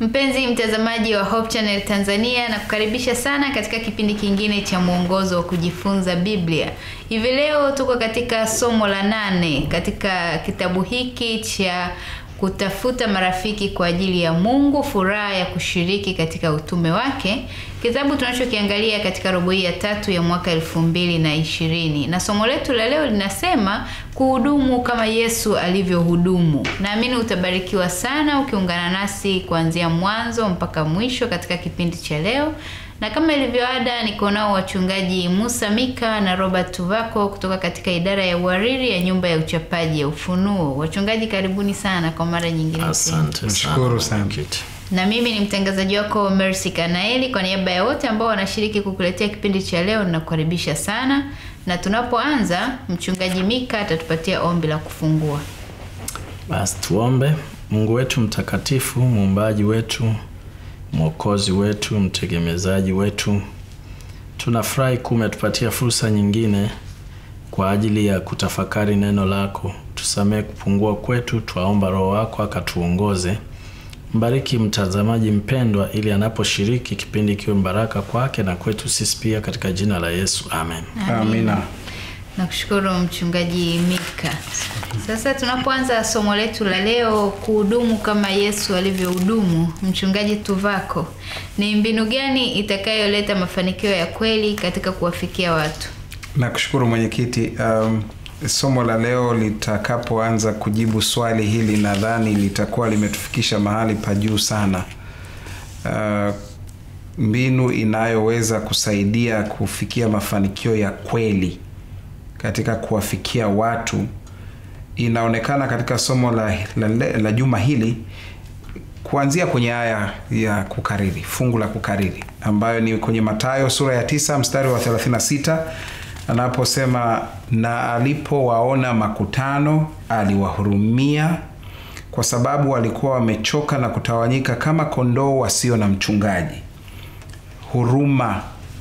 Mpenzi mtazamaji wa Hope Channel Tanzania, na kukaribisha sana katika kipindi kingine cha mwongozo wa kujifunza Biblia. Hivi leo tuko katika somo la nane katika kitabu hiki cha kutafuta marafiki kwa ajili ya Mungu, furaha ya kushiriki katika utume wake, kitabu tunachokiangalia katika robo hii ya tatu ya mwaka elfu mbili na ishirini na somo letu la leo linasema kuhudumu kama Yesu alivyohudumu. Naamini utabarikiwa sana ukiungana nasi kuanzia mwanzo mpaka mwisho katika kipindi cha leo, na kama ilivyoada, niko nao wachungaji Musa Mika na Robert Tuvako kutoka katika idara ya uhariri ya nyumba ya uchapaji ya Ufunuo. Wachungaji, karibuni sana kwa mara nyingine tena. Asante Nashukuru sana. sana. Kiti. Na mimi ni mtangazaji wako Mercy Kanaeli. Kwa niaba ya wote ambao wanashiriki kukuletea kipindi cha leo, ninakukaribisha sana, na tunapoanza, mchungaji Mika atatupatia ombi la kufungua. Basi tuombe. Mungu wetu mtakatifu, muumbaji wetu, mwokozi wetu, mtegemezaji wetu, tunafurahi kuwa umetupatia fursa nyingine kwa ajili ya kutafakari neno lako. Tusamehe kupungua kwetu, twaomba Roho wako akatuongoze. Mbariki mtazamaji mpendwa, ili anaposhiriki kipindi kiwe mbaraka kwake na kwetu sisi pia, katika jina la Yesu, amen. Amina. Nakushukuru mchungaji Mika. Sasa tunapoanza somo letu la leo, kuhudumu kama Yesu alivyohudumu, mchungaji Tuvako, ni mbinu gani itakayoleta mafanikio ya kweli katika kuwafikia watu? Nakushukuru mwenyekiti. Um, somo la leo litakapoanza kujibu swali hili, nadhani litakuwa limetufikisha mahali pa juu sana. Uh, mbinu inayoweza kusaidia kufikia mafanikio ya kweli katika kuwafikia watu inaonekana katika somo la, la, la, la juma hili kuanzia kwenye aya ya kukariri fungu la kukariri ambayo ni kwenye Mathayo sura ya tisa mstari wa 36 anaposema na alipowaona makutano aliwahurumia kwa sababu walikuwa wamechoka na kutawanyika kama kondoo wasio na mchungaji huruma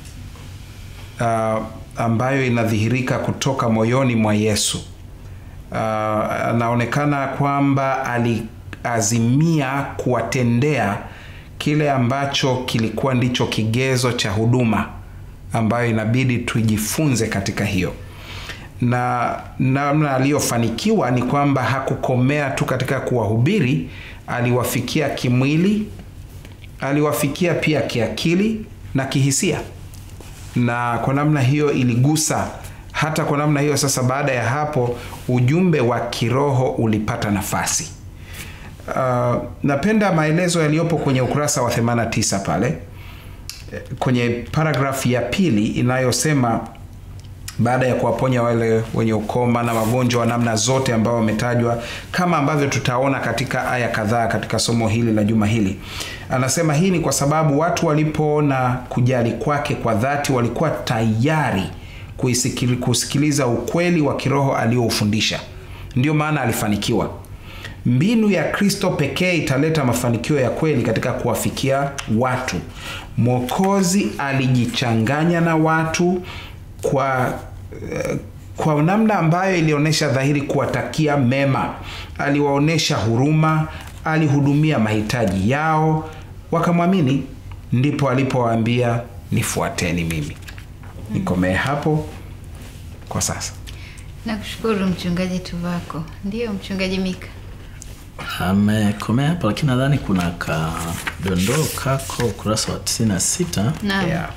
uh, ambayo inadhihirika kutoka moyoni mwa Yesu uh, anaonekana kwamba aliazimia kuwatendea kile ambacho kilikuwa ndicho kigezo cha huduma ambayo inabidi tujifunze katika hiyo na namna aliyofanikiwa ni kwamba hakukomea tu katika kuwahubiri aliwafikia kimwili aliwafikia pia kiakili na kihisia na kwa namna hiyo iligusa hata kwa namna hiyo sasa baada ya hapo ujumbe wa kiroho ulipata nafasi uh, napenda maelezo yaliyopo kwenye ukurasa wa 89 pale Eh, kwenye paragrafu ya pili inayosema baada ya kuwaponya wale wenye ukoma na wagonjwa wa namna zote ambao wametajwa kama ambavyo tutaona katika aya kadhaa katika somo hili la juma hili anasema hii ni kwa sababu watu walipoona kujali kwake kwa dhati walikuwa tayari kuisikili- kusikiliza ukweli wa kiroho alioufundisha ndio maana alifanikiwa mbinu ya kristo pekee italeta mafanikio ya kweli katika kuwafikia watu mwokozi alijichanganya na watu kwa eh, kwa namna ambayo ilionyesha dhahiri kuwatakia mema aliwaonyesha huruma alihudumia mahitaji yao wakamwamini ndipo alipowaambia nifuateni mimi nikomee hapo kwa sasa Nakushukuru mchungaji Tuvako. Ndiyo mchungaji Mika. amekomea hapo lakini nadhani kuna kadondoo kako ukurasa wa 96 Naam. yeah.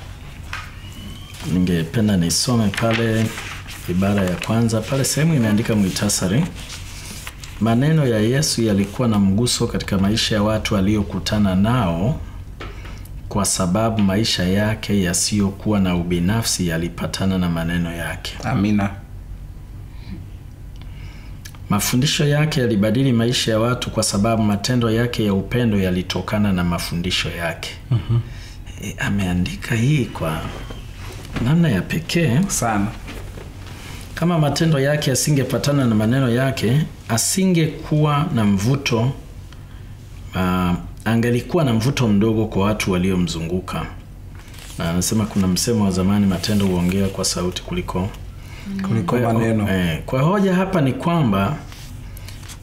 ningependa nisome pale ibara ya kwanza pale sehemu imeandika mwitasari maneno ya yesu yalikuwa na mguso katika maisha ya watu aliyokutana nao kwa sababu maisha yake yasiyokuwa na ubinafsi yalipatana na maneno yake amina Mafundisho yake yalibadili maisha ya watu kwa sababu matendo yake ya upendo yalitokana na mafundisho yake. mm-hmm. E, ameandika hii kwa namna ya pekee. sana Kama matendo yake yasingepatana na maneno yake, asingekuwa na mvuto uh, angelikuwa na mvuto mdogo kwa watu waliomzunguka. Na anasema kuna msemo wa zamani, matendo huongea kwa sauti kuliko kuliko maneno Eh, kwa hoja hapa ni kwamba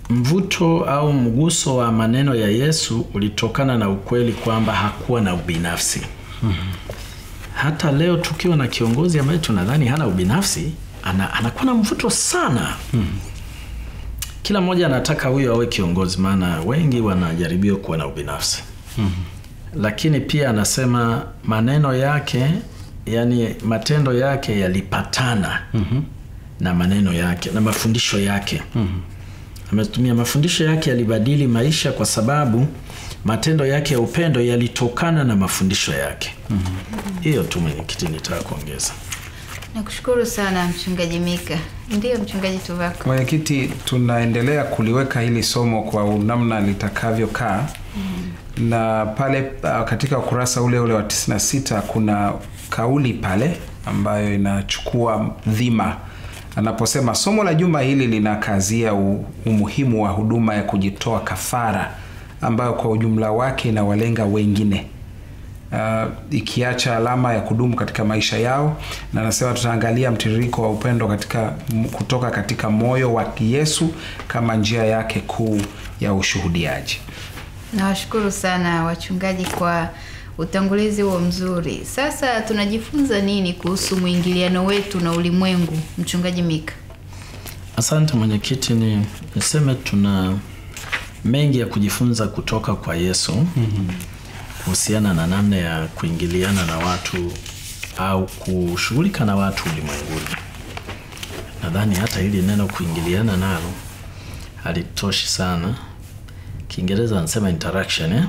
mvuto au mguso wa maneno ya Yesu ulitokana na ukweli kwamba hakuwa na ubinafsi. Hata leo tukiwa na kiongozi ambaye tunadhani hana ubinafsi, ana, anakuwa na mvuto sana. Kila mmoja anataka huyo awe kiongozi, maana wengi wanajaribiwa kuwa na ubinafsi. Lakini pia anasema maneno yake, yani matendo yake yalipatana na maneno yake na mafundisho yake. Ametumia mafundisho yake yalibadili maisha kwa sababu matendo yake ya upendo yalitokana na mafundisho yake. Hiyo tu mwenyekiti, nitaka kuongeza. Nakushukuru sana mchungaji Mika. Ndiyo mchungaji Tuvako. Mwenyekiti, tunaendelea kuliweka hili somo kwa namna litakavyokaa na pale uh, katika ukurasa ule ule wa 96 kuna kauli pale ambayo inachukua dhima anaposema somo la juma hili linakazia u- umuhimu wa huduma ya kujitoa kafara ambayo kwa ujumla wake inawalenga wengine uh, ikiacha alama ya kudumu katika maisha yao na anasema tutaangalia mtiririko wa upendo katika m- kutoka katika moyo wa Yesu kama njia yake kuu ya ushuhudiaji. Nawashukuru sana wachungaji kwa utangulizi huo mzuri. Sasa tunajifunza nini kuhusu mwingiliano wetu na ulimwengu, mchungaji Mika? Asante mwenyekiti, ni niseme tuna mengi ya kujifunza kutoka kwa Yesu kuhusiana na namna ya kuingiliana na watu au kushughulika na watu ulimwenguni. Nadhani hata hili neno kuingiliana nalo halitoshi sana. Kiingereza anasema interaction eh?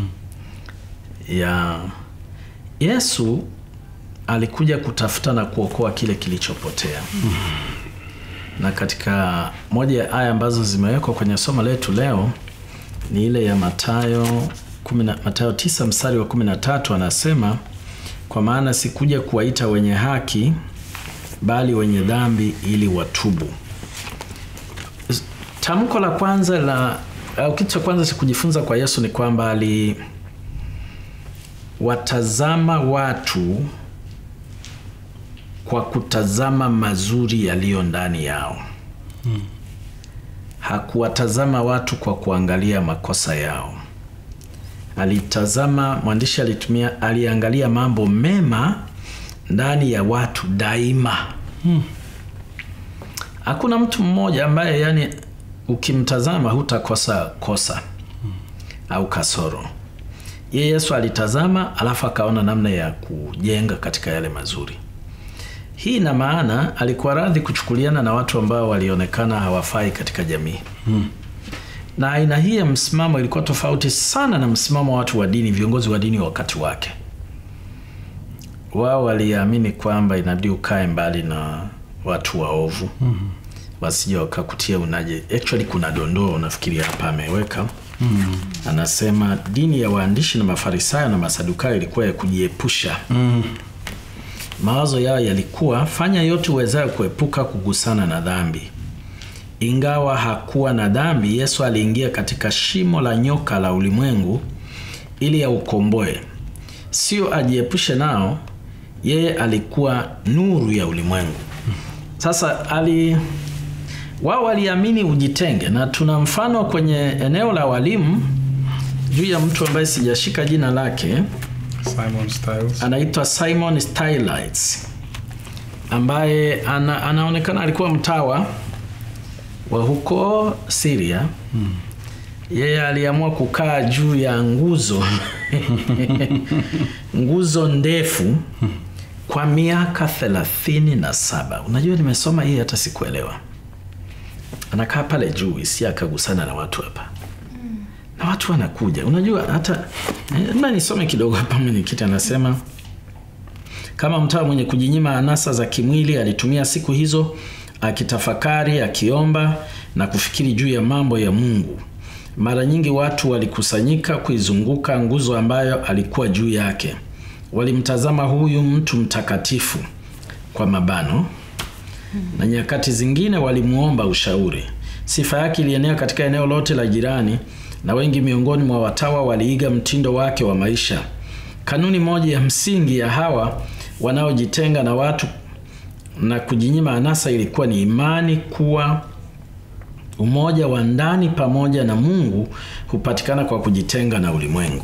ya Yesu alikuja kutafuta na kuokoa kile kilichopotea na katika moja ya aya ambazo zimewekwa kwenye somo letu leo ni ile ya Mathayo kumi na- Mathayo tisa mstari wa kumi na tatu anasema, kwa maana sikuja kuwaita wenye haki bali wenye dhambi ili watubu. S- Tamko la kwanza la au kitu cha kwanza cha kujifunza kwa Yesu ni kwamba aliwatazama watu kwa kutazama mazuri yaliyo ndani yao. Hakuwatazama watu kwa kuangalia makosa yao. Alitazama, mwandishi alitumia, aliangalia mambo mema ndani ya watu daima. Hakuna mtu mmoja ambaye yani ukimtazama hutakosa kosa au kasoro. Ye Yesu alitazama, alafu akaona namna ya kujenga katika yale mazuri. Hii ina maana alikuwa radhi kuchukuliana na watu ambao walionekana hawafai katika jamii na aina hii ya msimamo ilikuwa tofauti sana na msimamo wa watu wa dini, viongozi wa dini wa wakati wake. Wao waliamini kwamba inabidi ukae mbali na watu waovu wasije wakakutia unaje. Actually kuna dondoo nafikiri hapa ameweka anasema dini ya waandishi na mafarisayo na masadukayo ilikuwa ya kujiepusha mawazo yao yalikuwa fanya yote uwezayo kuepuka kugusana na dhambi. Ingawa hakuwa na dhambi, Yesu aliingia katika shimo la nyoka la ulimwengu ili aukomboe, sio ajiepushe nao. Yeye alikuwa nuru ya ulimwengu. Sasa ali wao waliamini ujitenge, na tuna mfano kwenye eneo la walimu juu ya mtu ambaye sijashika jina lake Simon Styles. anaitwa Simon Stylites ambaye ana, anaonekana alikuwa mtawa wa huko Syria. Yeye aliamua kukaa juu ya nguzo nguzo ndefu kwa miaka thelathini na saba. Unajua, nimesoma hii hata sikuelewa. Anakaa pale juu isi akagusana na watu hapa na watu wanakuja. Unajua hata eh, na nisome kidogo hapa. Mwenyekiti anasema kama mtawa mwenye kujinyima anasa za kimwili alitumia siku hizo akitafakari, akiomba na kufikiri juu ya mambo ya Mungu. Mara nyingi watu walikusanyika kuizunguka nguzo ambayo alikuwa juu yake. Walimtazama huyu mtu mtakatifu kwa mabano na nyakati zingine walimuomba ushauri. Sifa yake ilienea katika eneo lote la jirani, na wengi miongoni mwa watawa waliiga mtindo wake wa maisha. Kanuni moja ya msingi ya hawa wanaojitenga na watu na kujinyima anasa ilikuwa ni imani kuwa umoja wa ndani pamoja na mungu hupatikana kwa kujitenga na ulimwengu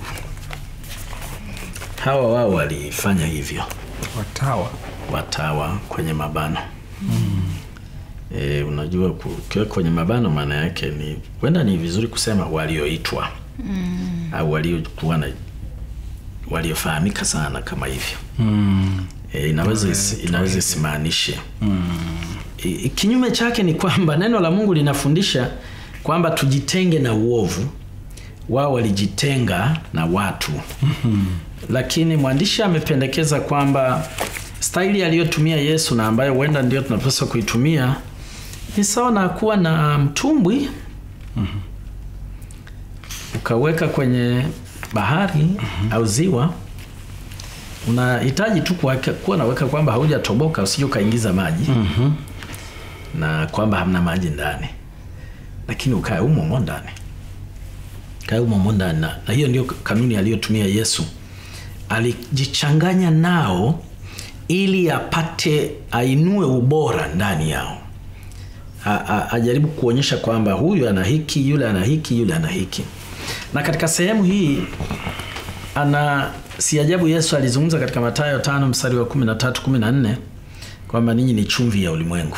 hawa wao walifanya hivyo watawa watawa kwenye mabano mm. e, unajua ku- ukiwa kwenye mabano maana yake ni huenda ni vizuri kusema walioitwa mm. au waliokuwa na waliofahamika sana kama hivyo mm. e, inaweza isi, inaweza isimaanishe mm. e, kinyume chake ni kwamba neno la mungu linafundisha kwamba tujitenge na uovu wao walijitenga na watu mm-hmm. lakini mwandishi amependekeza kwamba staili aliyotumia yesu na ambayo huenda ndio tunapaswa kuitumia ni sawa na kuwa na mtumbwi mm-hmm. ukaweka kwenye bahari mm-hmm. au ziwa unahitaji tu kuweka- kuwa naweka kwamba haujatoboka usije ukaingiza maji mm-hmm. na kwamba hamna maji ndani lakini ukae umo mo ndani kae umo mo ndani na, na hiyo ndio kanuni aliyotumia yesu alijichanganya nao ili apate ainue ubora ndani yao A- a- ajaribu kuonyesha kwamba huyu ana hiki yule ana hiki yule ana hiki na katika sehemu hii ana si ajabu yesu alizungumza katika matayo tano mstari wa kumi na tatu kumi na nne kwamba ninyi ni chumvi ya ulimwengu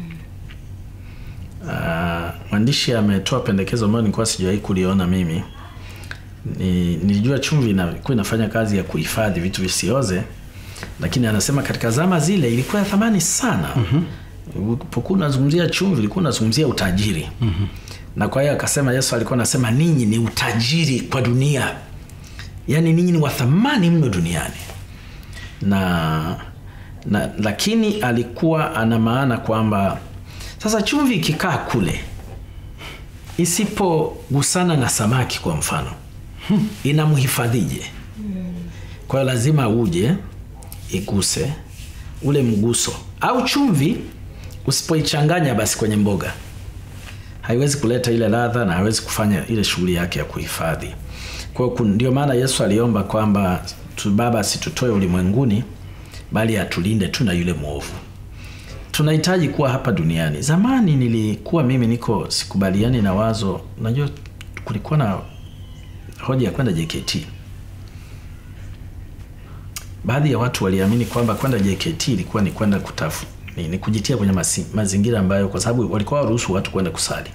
Ah, mwandishi ametoa pendekezo ambayo nilikuwa sijawahi kuliona mimi ni, nilijua chumvi ilikuwa inafanya kazi ya kuhifadhi vitu visioze lakini anasema katika zama zile ilikuwa ya thamani sana mm-hmm. ulipokuwa unazungumzia chumvi ulikuwa unazungumzia utajiri mm-hmm. na kwa hiyo akasema yesu alikuwa anasema ninyi ni utajiri kwa dunia yaani ninyi ni wa thamani mno duniani na, na lakini alikuwa ana maana kwamba sasa chumvi ikikaa kule isipogusana na samaki kwa mfano inamhifadhije kwa hiyo lazima uje iguse ule mguso au chumvi usipoichanganya basi kwenye mboga haiwezi kuleta ile ladha na haiwezi kufanya ile shughuli yake ya kuhifadhi kwa hiyo kun- ndio maana yesu aliomba kwamba tu baba asitutoe ulimwenguni bali atulinde tu na yule mwovu tunahitaji kuwa hapa duniani zamani nilikuwa mimi niko sikubaliani na wazo unajua kulikuwa na hoja ya kwenda jkt baadhi ya watu waliamini kwamba kwenda jkt ilikuwa ni kwenda kutafu ni, ni kujitia kwenye masi, mazingira ambayo kwa sababu walikuwa waruhusu watu kwenda kusali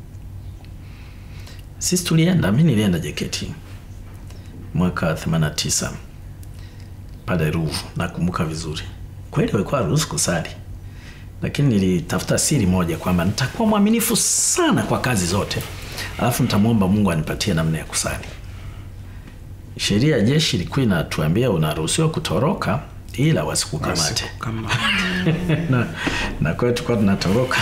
sisi tulienda mi nilienda jkt mwaka 89 pale ruvu nakumbuka vizuri kweli walikuwa waruhusu kusali lakini nilitafuta siri moja kwamba nitakuwa mwaminifu sana kwa kazi zote alafu nitamwomba mungu anipatie namna ya kusali sheria ya jeshi ilikuwa inatuambia unaruhusiwa kutoroka ila wasikukamate kama na, na kwa hiyo tulikuwa tunatoroka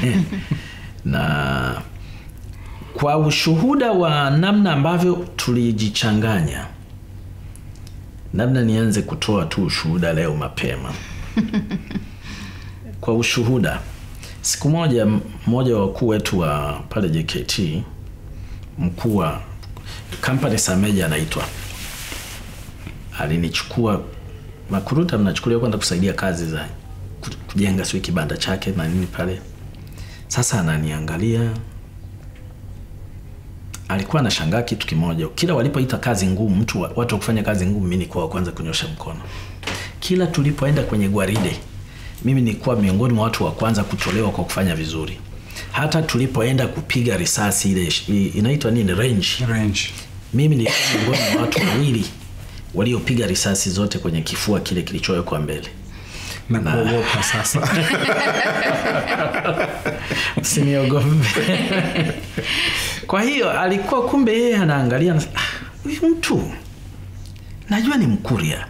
na kwa ushuhuda wa namna ambavyo tulijichanganya labda nianze kutoa tu ushuhuda leo mapema kwa ushuhuda siku moja m- mmoja wa wakuu wetu wa pale jkt mkuu wa kampani sameja anaitwa alinichukua makuruta mnachukuliwa kwenda kusaidia kazi za ku- kujenga sio kibanda chake na nini pale sasa ananiangalia alikuwa anashangaa kitu kimoja kila walipoita kazi ngumu mtu wa, watu wa kufanya kazi ngumu mi nikuwa wa kwanza kunyosha mkono kila tulipoenda kwenye gwaride mimi nilikuwa miongoni mwa watu wa kwanza kutolewa kwa kufanya vizuri hata tulipoenda kupiga risasi ile i- inaitwa nini range range mimi nilikuwa miongoni mwa watu wawili waliopiga risasi zote kwenye kifua kile kilichowekwa mbele na kuogopa sasa usiniogope kwa hiyo alikuwa kumbe yeye anaangalia anasema, "Ah, huyu mtu najua ni mkuria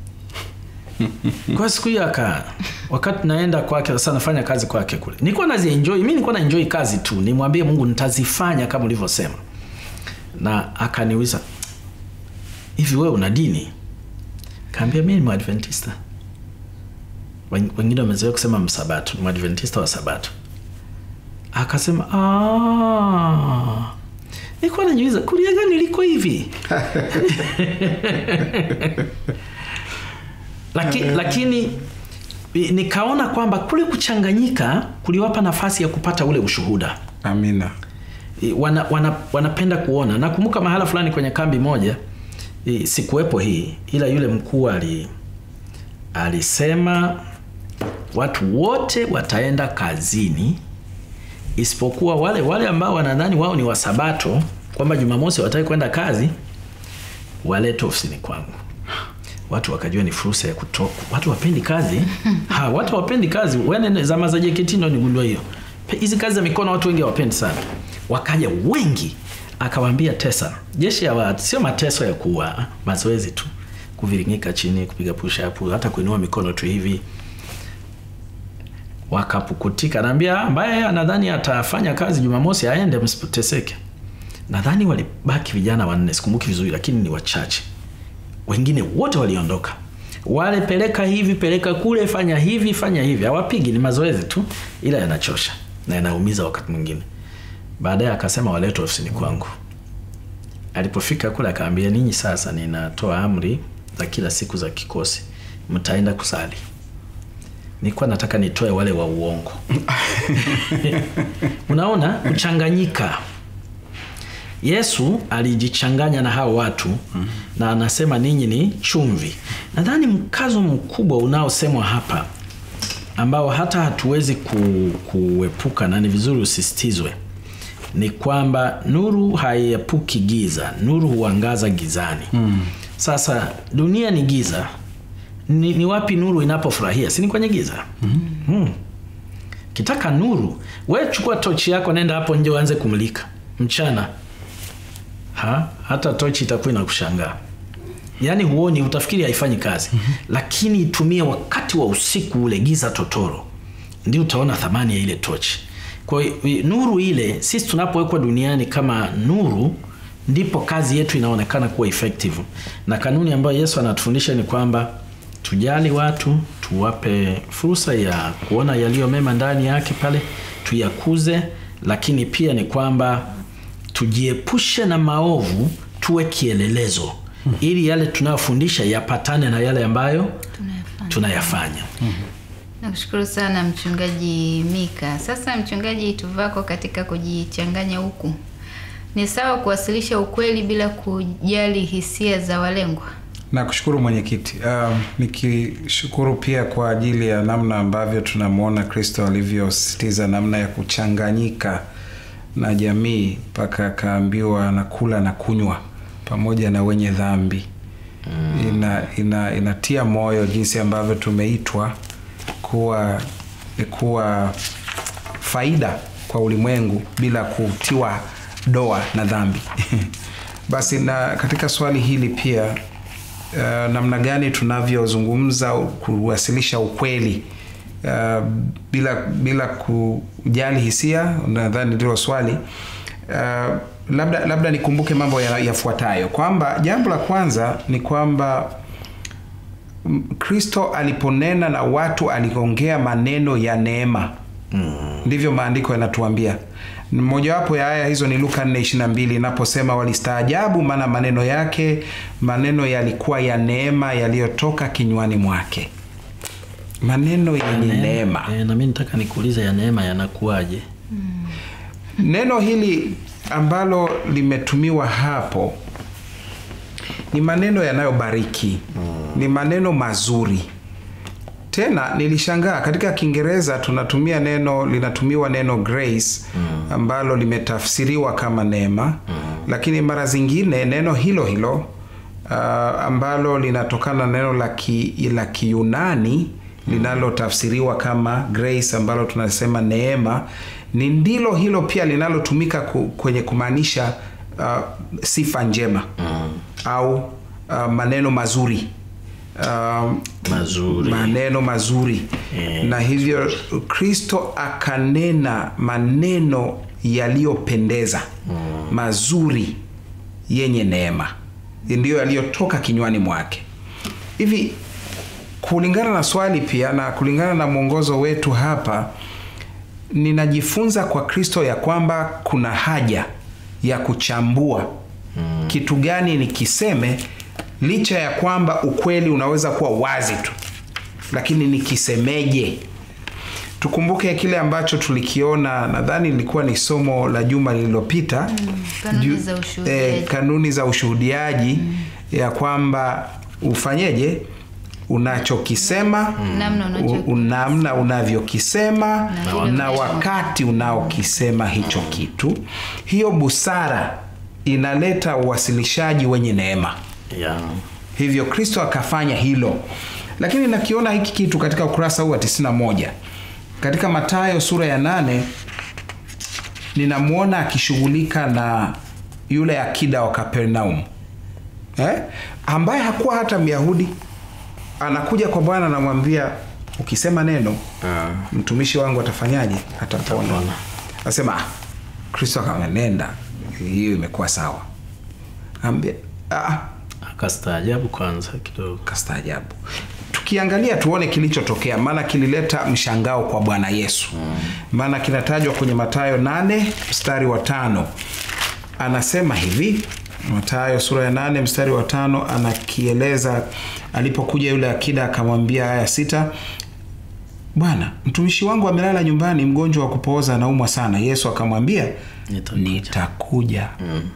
kwa siku hiyo aka wakati naenda kwake sasa nafanya kazi kwake kule nilikuwa nazienjoy mi nilikuwa naenjoy kazi tu nimwambie mungu nitazifanya kama ulivyosema na akaniuliza hivi wewe una dini kaambia mi ni mwadventista Wen- wengine wamezoea kusema msabato ni mwadventista wa sabato akasema "Ah, nilikuwa najiuliza kuria gani liko hivi Laki, lakini i- nikaona kwamba kule kuchanganyika kuliwapa nafasi ya kupata ule ushuhuda amina I- wana, wana, wanapenda kuona nakumbuka mahala fulani kwenye kambi moja i- sikuwepo hii ila yule mkuu ali alisema watu wote wataenda kazini isipokuwa wale wale ambao wanadhani wao ni wasabato kwamba jumamosi wataki kwenda kazi walete ofisini kwangu watu wakajua ni fursa ya kutoka watu wapendi kazi ha, watu wapendi kazi wene zama za JKT ndo nigundua hiyo Pe- hizi kazi za mikono watu wengi hawapendi sana wakaja wengi akawaambia tesa jeshi ya watu sio mateso ya kuwa mazoezi tu kuviringika chini kupiga push up hata kuinua mikono tu hivi wakapukutika naambia ambaye anadhani atafanya kazi jumamosi aende msiteseke nadhani walibaki vijana wanne sikumbuki vizuri lakini ni wachache wengine wote waliondoka wale peleka hivi peleka kule fanya hivi fanya hivi hawapigi ni mazoezi tu ila yanachosha na yanaumiza wakati mwingine baadaye akasema walete ofisini kwangu alipofika kule akaambia ninyi sasa ninatoa amri za kila siku za kikosi mtaenda kusali nilikuwa nataka nitoe wale wa uongo unaona kuchanganyika yesu alijichanganya na hao watu mm. na anasema ninyi ni chumvi nadhani mkazo mkubwa unaosemwa hapa ambao hata hatuwezi ku, kuepuka na ni vizuri usisitizwe ni kwamba nuru haiepuki giza nuru huangaza gizani mm. sasa dunia ni giza ni, ni wapi nuru inapofurahia si ni kwenye giza mm. Mm. kitaka nuru we chukua tochi yako nenda hapo nje uanze kumulika mchana ha? hata tochi itakuwa inakushangaa yaani huoni utafikiri haifanyi kazi mm-hmm. lakini itumie wakati wa usiku ule giza totoro ndio utaona thamani ya ile tochi kwa hiyo nuru ile sisi tunapowekwa duniani kama nuru ndipo kazi yetu inaonekana kuwa effective na kanuni ambayo yesu anatufundisha ni kwamba tujali watu tuwape fursa ya kuona yaliyo mema ndani yake pale tuyakuze lakini pia ni kwamba tujiepushe na maovu tuwe kielelezo hmm. ili yale tunayofundisha yapatane na yale ambayo Tunayafanya. tunayafanya Nakushukuru sana mchungaji Mika. Sasa mchungaji Tuvako, katika kujichanganya huku, ni sawa kuwasilisha ukweli bila kujali hisia za walengwa? nakushukuru mwenyekiti um, nikishukuru pia kwa ajili ya namna ambavyo tunamwona kristo alivyosisitiza namna ya kuchanganyika na jamii mpaka akaambiwa nakula na kunywa pamoja na wenye dhambi mm. ina, ina, inatia moyo jinsi ambavyo tumeitwa kuwa kuwa faida kwa ulimwengu bila kutiwa doa na dhambi basi na katika swali hili pia uh, namna gani tunavyozungumza kuwasilisha ukweli uh, bila bila kujali hisia nadhani ndilo swali uh, labda labda nikumbuke mambo ya- yafuatayo kwamba jambo la kwanza ni kwamba mm, kristo aliponena na watu aliongea maneno ya neema mm. ndivyo maandiko yanatuambia mojawapo ya aya hizo ni luka 422 inaposema walistaajabu maana maneno yake maneno yalikuwa ya neema yaliyotoka kinywani mwake maneno yenye neema e, na mi nataka nikuulize ya neema yanakuwaje neno hili ambalo limetumiwa hapo ni maneno yanayobariki ni maneno mazuri tena nilishangaa katika kiingereza tunatumia neno linatumiwa neno grace ambalo limetafsiriwa kama neema lakini mara zingine neno hilo hilo uh, ambalo linatokana na neno la ki- la kiyunani linalotafsiriwa kama grace ambalo tunasema neema ni ndilo hilo pia linalotumika ku, kwenye kumaanisha uh, sifa njema au uh, maneno mazuri um, mazuri maneno mazuri Eh. na hivyo kristo akanena maneno yaliyopendeza mazuri yenye neema ndiyo yaliyotoka kinywani mwake hivi kulingana na swali pia na kulingana na mwongozo wetu hapa ninajifunza kwa kristo ya kwamba kuna haja ya kuchambua mm. kitu gani nikiseme licha ya kwamba ukweli unaweza kuwa wazi tu lakini nikisemeje tukumbuke kile ambacho tulikiona nadhani ilikuwa ni somo la juma lililopita kanuni Ju- za ushuhudiaji. eh, kanuni za ushuhudiaji ya kwamba ufanyeje unachokisema Namna unacho- u- namna unavyokisema vile na unavyo- wakati unaokisema hicho kitu hiyo busara inaleta uwasilishaji wenye neema yeah. hivyo kristo akafanya hilo lakini nakiona hiki kitu katika ukurasa huu wa 91 katika matayo sura ya nane ninamwona akishughulika na yule akida wa kapernaum eh? ambaye hakuwa hata myahudi anakuja kwa bwana anamwambia ukisema neno Ah. mtumishi wangu atafanyaje atapona Atapona. asema "Ah, kristo akamenenda hiyo imekuwa sawa ambia ah, akastaajabu kwanza kidogo kastaajabu tukiangalia tuone kilichotokea maana kilileta mshangao kwa bwana yesu maana kinatajwa kwenye matayo 8 mstari wa tano anasema hivi matayo sura ya 8 mstari wa tano anakieleza alipokuja yule akida akamwambia haya sita bwana mtumishi wangu amelala nyumbani mgonjwa wa kupooza anaumwa sana yesu akamwambia Nitakuja. nitakuja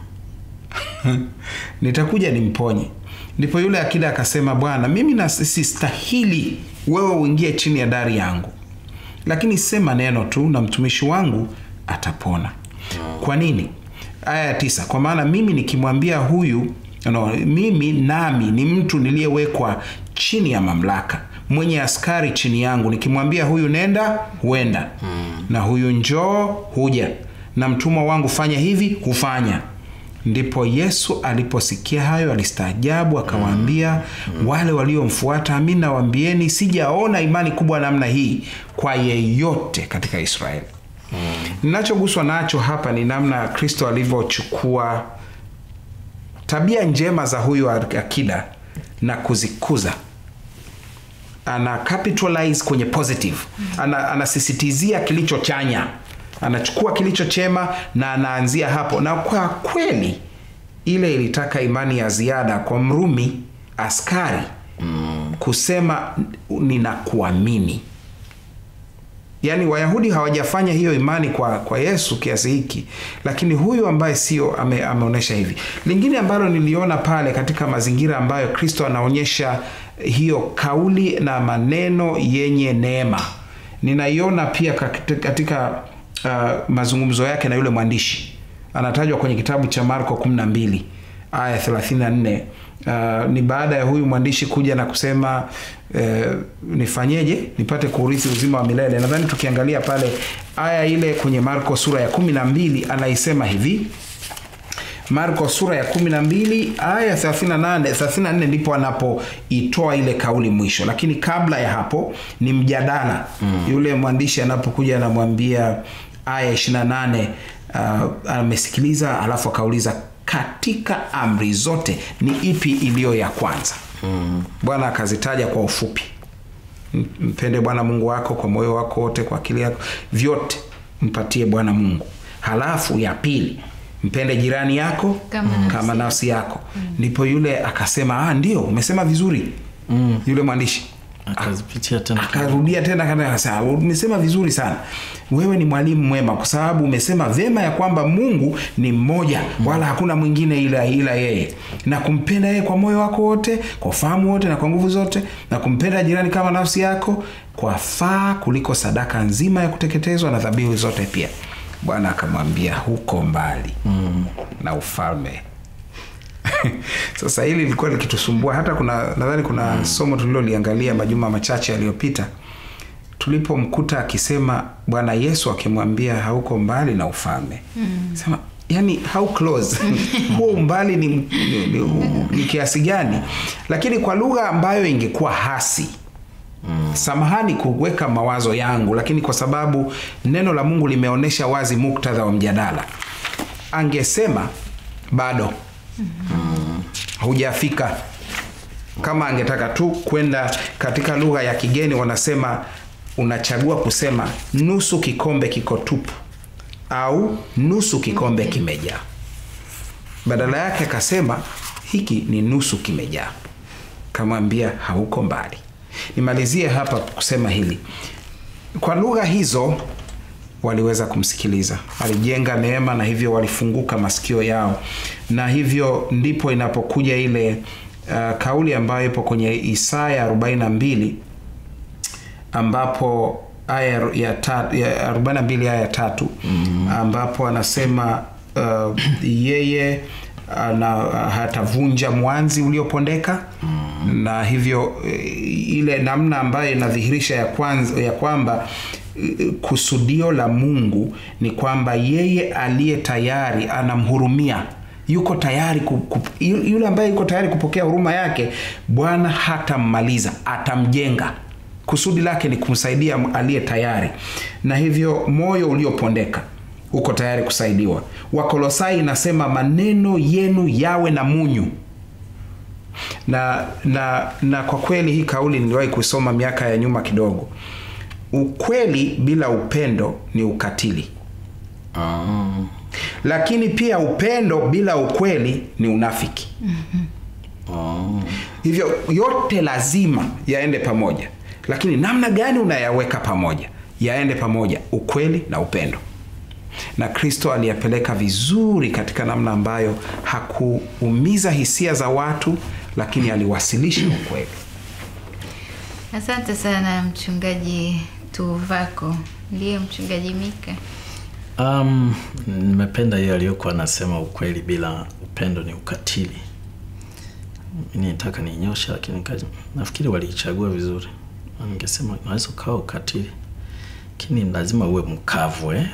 nitakuja nimponye ndipo yule akida akasema bwana mimi na sistahili wewe uingie chini ya dari yangu lakini sema neno tu na mtumishi wangu atapona kwa nini aya ya tisa kwa maana mimi nikimwambia huyu no, mimi nami ni mtu niliyewekwa chini ya mamlaka mwenye askari chini yangu nikimwambia huyu nenda huenda na huyu njoo huja na mtumwa wangu fanya hivi hufanya ndipo yesu aliposikia hayo alistaajabu akawaambia wale waliomfuata amin nawaambieni sijaona imani kubwa namna hii kwa yeyote katika israeli ninachoguswa nacho hapa ni namna kristo alivyochukua tabia njema za huyu akida na kuzikuza ana capitalize kwenye positive ana, anasisitizia kilicho chanya anachukua kilicho chema na anaanzia hapo na kwa kweli ile ilitaka imani ya ziada kwa mrumi askari mm. kusema ninakuamini yaani wayahudi hawajafanya hiyo imani kwa, kwa yesu kiasi hiki lakini huyu ambaye sio ame, ameonyesha hivi lingine ambalo niliona pale katika mazingira ambayo kristo anaonyesha hiyo kauli na maneno yenye neema ninaiona pia katika, katika uh, mazungumzo yake na yule mwandishi anatajwa kwenye kitabu cha marko 12 aya 34 uh, ni baada ya huyu mwandishi kuja na kusema uh, nifanyeje nipate kuurithi uzima wa milele nadhani tukiangalia pale aya ile kwenye marko sura ya 12 anaisema hivi marko sura ya 12 aya 38 34 ndipo anapoitoa ile kauli mwisho lakini kabla ya hapo ni mjadala mm. yule mwandishi anapokuja anamwambia aya 28 uh, amesikiliza alafu akauliza katika amri zote ni ipi iliyo ya kwanza mm. bwana akazitaja kwa ufupi mpende bwana mungu wako kwa moyo wako wote kwa akili yako vyote mpatie bwana mungu halafu ya pili mpende jirani yako Kama mm. nafsi kama nafsi yako ndipo yule akasema ah, ndio umesema vizuri mm. yule mwandishi akazipitia tena akarudia tena kana akasema umesema vizuri sana wewe ni mwalimu mwema kwa sababu umesema vyema ya kwamba mungu ni mmoja wala hakuna mwingine ila ila yeye na kumpenda yeye kwa moyo wako wote kwa ufahamu wote na kwa nguvu zote na kumpenda jirani kama nafsi yako kwa faa kuliko sadaka nzima ya kuteketezwa na dhabihu zote pia bwana akamwambia huko mbali mm. na ufalme sasa hili lilikuwa likitusumbua hata kuna nadhani kuna mm. somo tuliloliangalia majuma machache yaliyopita tulipomkuta akisema bwana yesu akimwambia hauko mbali na ufalme mm. sema yani how close huo umbali ni, ni, ni, ni kiasi gani lakini kwa lugha ambayo ingekuwa hasi Mm. samahani kuweka mawazo yangu lakini kwa sababu neno la mungu limeonyesha wazi muktadha wa mjadala angesema bado mm. hujafika kama angetaka tu kwenda katika lugha ya kigeni wanasema unachagua kusema nusu kikombe kiko tupu au nusu kikombe kimejaa badala yake akasema hiki ni nusu kimejaa kamwambia hauko mbali nimalizie hapa kusema hili kwa lugha hizo waliweza kumsikiliza alijenga neema na hivyo walifunguka masikio yao na hivyo ndipo inapokuja ile uh, kauli ambayo ipo kwenye isaya 42 ambapo aya ya, ta, ya 42 aya ya tatu mm-hmm. ambapo anasema uh, yeye ana hatavunja mwanzi uliopondeka mm. na hivyo eh, ile namna ambayo inadhihirisha ya, kwanza, ya kwamba eh, kusudio la mungu ni kwamba yeye aliye tayari anamhurumia yuko tayari ku, ku, yule ambaye yuko tayari kupokea huruma yake bwana hatammaliza atamjenga kusudi lake ni kumsaidia aliye tayari na hivyo moyo uliopondeka uko tayari kusaidiwa wakolosai inasema maneno yenu yawe na munyu na na na kwa kweli hii kauli niliwahi kusoma miaka ya nyuma kidogo ukweli bila upendo ni ukatili Ah. lakini pia upendo bila ukweli ni unafiki Ah. hivyo yote lazima yaende pamoja lakini namna gani unayaweka pamoja yaende pamoja ukweli na upendo na kristo aliyapeleka vizuri katika namna ambayo hakuumiza hisia za watu lakini aliwasilisha ukweli Asante sana mchungaji Tuvako. Ndiye mchungaji Mika. Um, nimependa hiyo aliyokuwa anasema ukweli bila upendo ni ukatili. Mimi nitaka ninyosha, lakini nika- nafikiri waliichagua vizuri. Ningesema unaweza ukawa ukatili, lakini lazima uwe mkavu eh?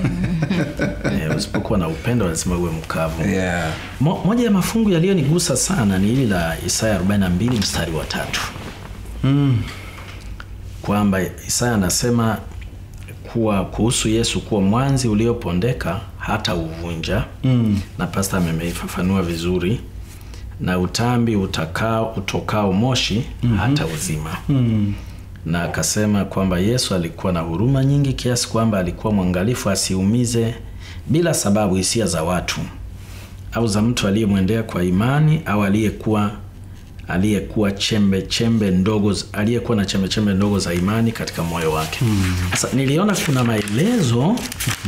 eh, usipokuwa na upendo lazima uwe mkavu. yeah. Mo, moja ya mafungu yaliyonigusa sana ni hili la Isaya 42 mstari wa tatu mm. kwamba Isaya anasema kuwa kuhusu Yesu kuwa mwanzi uliopondeka hata uvunja Mm. na pasta ameifafanua vizuri na utambi utakao utokao moshi mm-hmm. hata uzima Mm. na akasema kwamba Yesu alikuwa na huruma nyingi kiasi kwamba alikuwa mwangalifu asiumize bila sababu hisia za watu au za mtu aliyemwendea kwa imani au aliyekuwa aliyekuwa chembe chembe ndogo z- aliyekuwa na chembe chembe ndogo za imani katika moyo wake. Sasa niliona kuna maelezo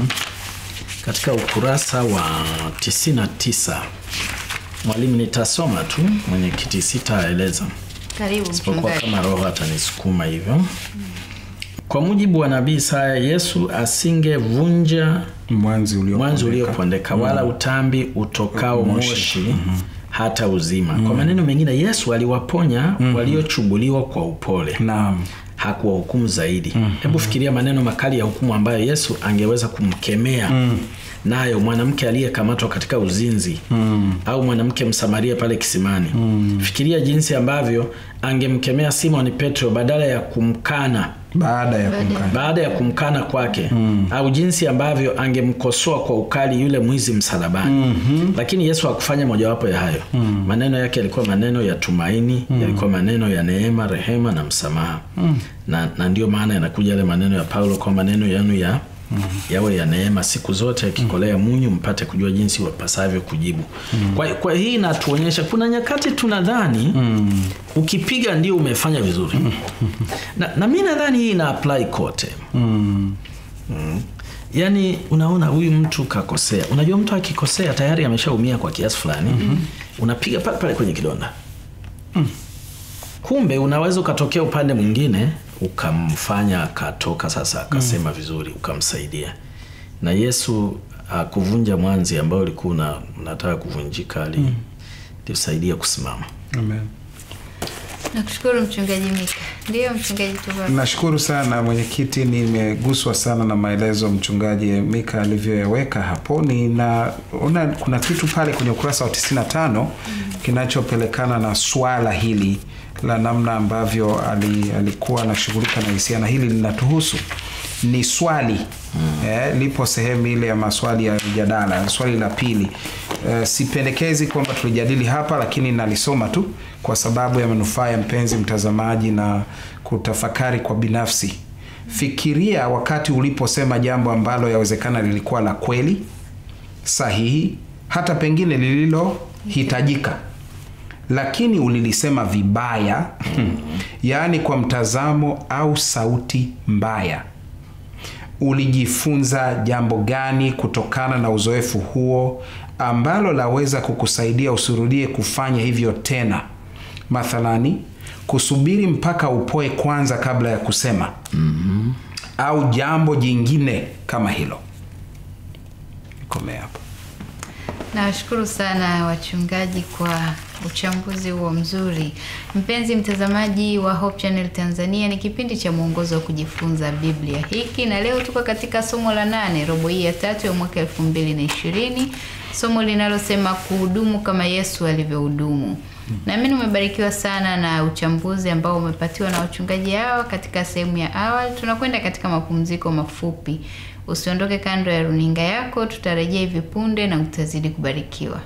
katika ukurasa wa 99. Mwalimu, nitasoma tu, mwenyekiti sitaeleza Karibu isipokuwa mchungaji. kama roho atanisukuma hivyo. Kwa mujibu wa nabii Isaya, Yesu asingevunja mwanzi uliopondeka. mwanzi uliopondeka wala utambi utokao moshi, hata uzima. Kwa maneno mengine, Yesu aliwaponya waliochubuliwa kwa upole naam hakuwahukumu zaidi. Hebu fikiria maneno makali ya hukumu ambayo Yesu angeweza kumkemea nayo mwanamke aliyekamatwa katika uzinzi au mwanamke Msamaria pale kisimani. Fikiria jinsi ambavyo angemkemea Simon Petro badala ya kumkana baada ya kumkana baada ya kumkana kwake au jinsi ambavyo angemkosoa kwa ukali yule mwizi msalabani lakini yesu hakufanya mojawapo ya hayo maneno yake yalikuwa maneno ya tumaini yalikuwa maneno ya neema rehema na msamaha na, na ndio maana yanakuja yale maneno ya paulo kwa maneno yanu ya yawe ya neema siku zote yakikolea munyu mpate kujua jinsi wapasavyo kujibu kwa, kwa hii inatuonyesha kuna nyakati tunadhani ukipiga ndio umefanya vizuri na, na mi nadhani hii ina apply kote mm. mm. yaani unaona huyu mtu kakosea unajua mtu akikosea tayari ameshaumia kwa kiasi fulani mm-hmm. unapiga pale pale kwenye kidonda kumbe unaweza ukatokea upande mwingine ukamfanya akatoka sasa akasema vizuri ukamsaidia na yesu akuvunja mwanzi ambao ulikuwa una- unataka kuvunjika ali alisaidia kusimama Amen. Nakushukuru mchungaji Mika. Ndiyo mchungaji Tuvako. nashukuru sana mwenyekiti nimeguswa sana na maelezo mchungaji mika alivyoyaweka hapo ninaona kuna kitu pale kwenye ukurasa wa 95 kinachopelekana na swala hili la namna ambavyo ali, alikuwa anashughulika na hisia na hili linatuhusu ni swali mm. eh, lipo sehemu ile ya maswali ya mjadala swali la pili eh, sipendekezi kwamba tulijadili hapa lakini nalisoma tu kwa sababu ya manufaa ya mpenzi mtazamaji na kutafakari kwa binafsi fikiria wakati uliposema jambo ambalo yawezekana lilikuwa la kweli sahihi hata pengine lililohitajika lakini ulilisema vibaya yaani kwa mtazamo au sauti mbaya ulijifunza jambo gani kutokana na uzoefu huo ambalo laweza kukusaidia usirudie kufanya hivyo tena mathalani kusubiri mpaka upoe kwanza kabla ya kusema mm-hmm. au jambo jingine kama hilo komea hapo Nawashukuru sana wachungaji kwa uchambuzi huo mzuri. Mpenzi mtazamaji wa Hope Channel Tanzania, ni kipindi cha mwongozo wa kujifunza Biblia hiki, na leo tuko katika somo la nane, robo hii ya tatu ya mwaka elfu mbili na ishirini, somo linalosema kuhudumu kama Yesu alivyohudumu. Naamini umebarikiwa sana na uchambuzi ambao umepatiwa na wachungaji hawa katika sehemu ya awali. Tunakwenda katika mapumziko mafupi. Usiondoke kando ya runinga yako, tutarejea hivi punde na utazidi kubarikiwa.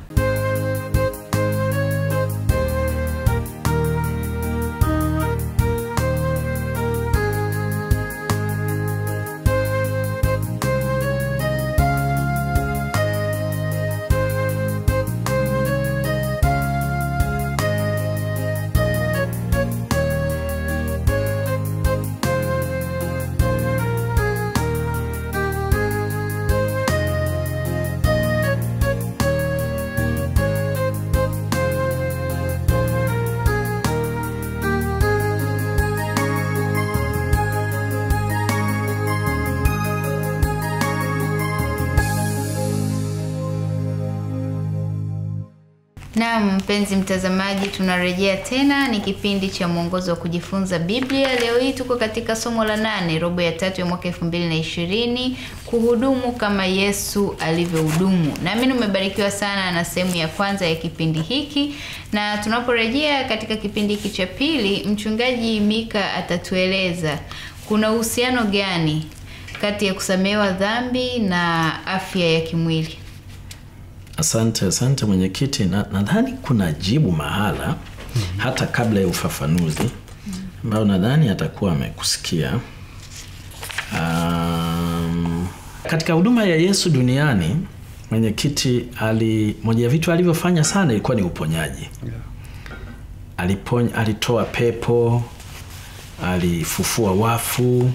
Naam, mpenzi mtazamaji, tunarejea tena. Ni kipindi cha mwongozo wa kujifunza Biblia. Leo hii tuko katika somo la nane, robo ya tatu ya mwaka elfu mbili na ishirini, kuhudumu kama Yesu alivyohudumu. Naamini umebarikiwa sana na sehemu ya kwanza ya kipindi hiki, na tunaporejea katika kipindi hiki cha pili, mchungaji Mika atatueleza kuna uhusiano gani kati ya kusamehewa dhambi na afya ya kimwili. Asante, asante mwenyekiti. Na- Nadhani kuna jibu mahala mm-hmm. hata kabla ya ufafanuzi ambayo nadhani atakuwa amekusikia. Um, katika huduma ya Yesu duniani mwenyekiti ali moja ya vitu alivyofanya sana ilikuwa ni uponyaji. Aliponya, alitoa pepo, alifufua wafu,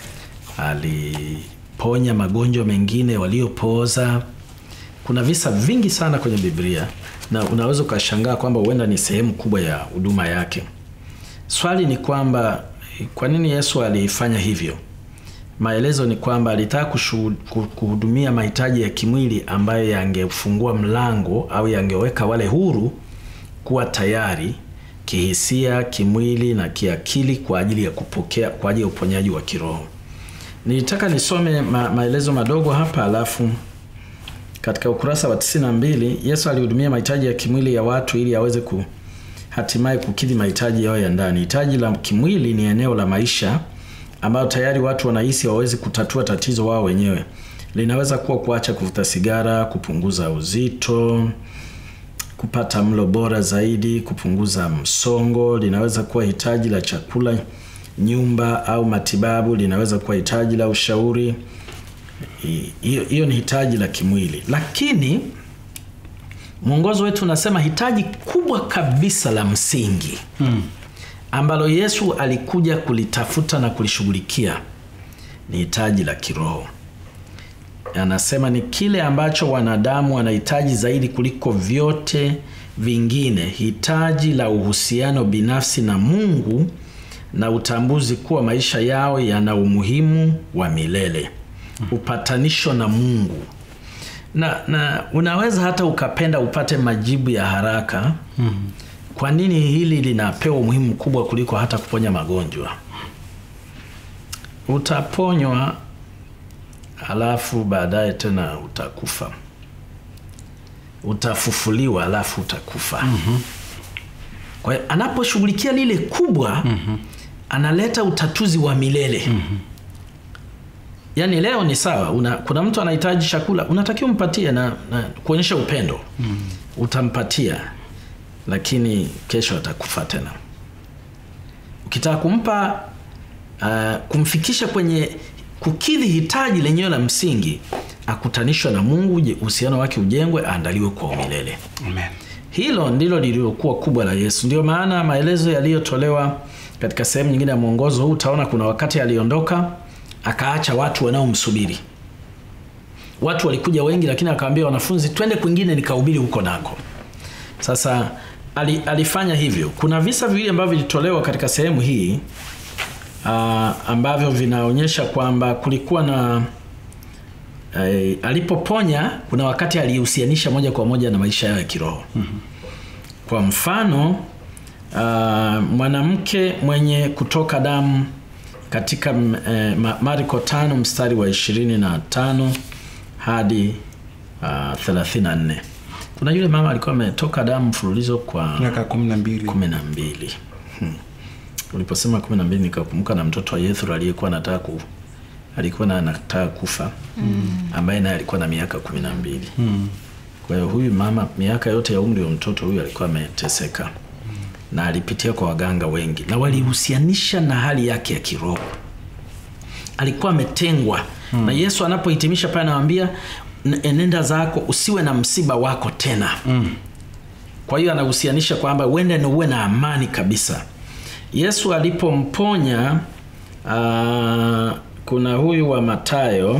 aliponya magonjwa mengine waliopooza. Kuna visa vingi sana kwenye Biblia na unaweza ukashangaa kwamba huenda ni sehemu kubwa ya huduma yake. Swali ni kwamba kwa nini Yesu alifanya hivyo? Maelezo ni kwamba alitaka kushu- ku- kuhudumia mahitaji ya kimwili ambayo yangefungua mlango au yangeweka wale huru kuwa tayari kihisia, kimwili na kiakili kwa ajili ya kupokea kwa ajili ya uponyaji wa kiroho. Nilitaka nisome ma, maelezo madogo hapa alafu katika ukurasa wa 92 Yesu alihudumia mahitaji ya kimwili ya watu ili aweze ku hatimaye kukidhi mahitaji yao ya ndani. Hitaji la kimwili ni eneo la maisha ambayo tayari watu wanahisi hawawezi kutatua tatizo wao wenyewe. Linaweza kuwa kuacha kuvuta sigara, kupunguza uzito, kupata mlo bora zaidi, kupunguza msongo. Linaweza kuwa hitaji la chakula, nyumba au matibabu. Linaweza kuwa hitaji la ushauri. Hi- Hiyo hiyo ni hitaji la kimwili, lakini mwongozo wetu unasema hitaji kubwa kabisa la msingi hmm, ambalo Yesu alikuja kulitafuta na kulishughulikia ni hitaji la kiroho. Anasema ni kile ambacho wanadamu wanahitaji zaidi kuliko vyote vingine, hitaji la uhusiano binafsi na Mungu na utambuzi kuwa maisha yao yana umuhimu wa milele, upatanisho na Mungu na, na unaweza hata ukapenda upate majibu ya haraka mm. Kwa nini hili linapewa umuhimu mkubwa kuliko hata kuponya magonjwa? Utaponywa alafu baadaye tena utakufa, utafufuliwa alafu utakufa. mm-hmm. Kwa hiyo anaposhughulikia lile kubwa mm-hmm. analeta utatuzi wa milele mm-hmm. Yaani leo ni sawa una, kuna mtu anahitaji chakula unatakiwa umpatie na, na kuonyesha upendo mm. Utampatia, lakini kesho atakufa tena. Ukitaka kumpa uh, kumfikisha kwenye kukidhi hitaji lenyewe la msingi, akutanishwa na Mungu, je- uhusiano wake ujengwe, aandaliwe kwa umilele. Amen. Hilo ndilo lililokuwa kubwa la Yesu. Ndio maana maelezo yaliyotolewa katika sehemu nyingine ya mwongozo huu, utaona kuna wakati aliondoka akaacha watu wanaomsubiri watu walikuja wengi lakini akawaambia wanafunzi twende kwingine nikahubiri huko nako sasa ali, alifanya hivyo kuna visa viwili ambavyo vilitolewa katika sehemu hii uh, ambavyo vinaonyesha kwamba kulikuwa na eh, alipoponya kuna wakati alihusianisha moja kwa moja na maisha yao ya kiroho mm-hmm. kwa mfano uh, mwanamke mwenye kutoka damu katika eh, Ma- marko tano mstari wa ishirini na tano hadi uh, 34 kuna yule mama alikuwa ametoka damu mfululizo kwa miaka kumi na mbili kumi na mbili hmm. uliposema kumi na mbili nikakumbuka na mtoto wa yethro aliyekuwa anataka ku alikuwa na anataka kufa mm. ambaye naye alikuwa na miaka kumi na mbili mm. kwa hiyo huyu mama miaka yote ya umri wa mtoto huyu alikuwa ameteseka mm. na alipitia kwa waganga wengi na walihusianisha na hali yake ya kiroho alikuwa ametengwa mm. na yesu anapohitimisha pale anawambia "N- enenda zako usiwe na msiba wako tena mm. kwa hiyo anahusianisha kwamba uende na uwe na amani kabisa yesu alipomponya uh, kuna huyu wa matayo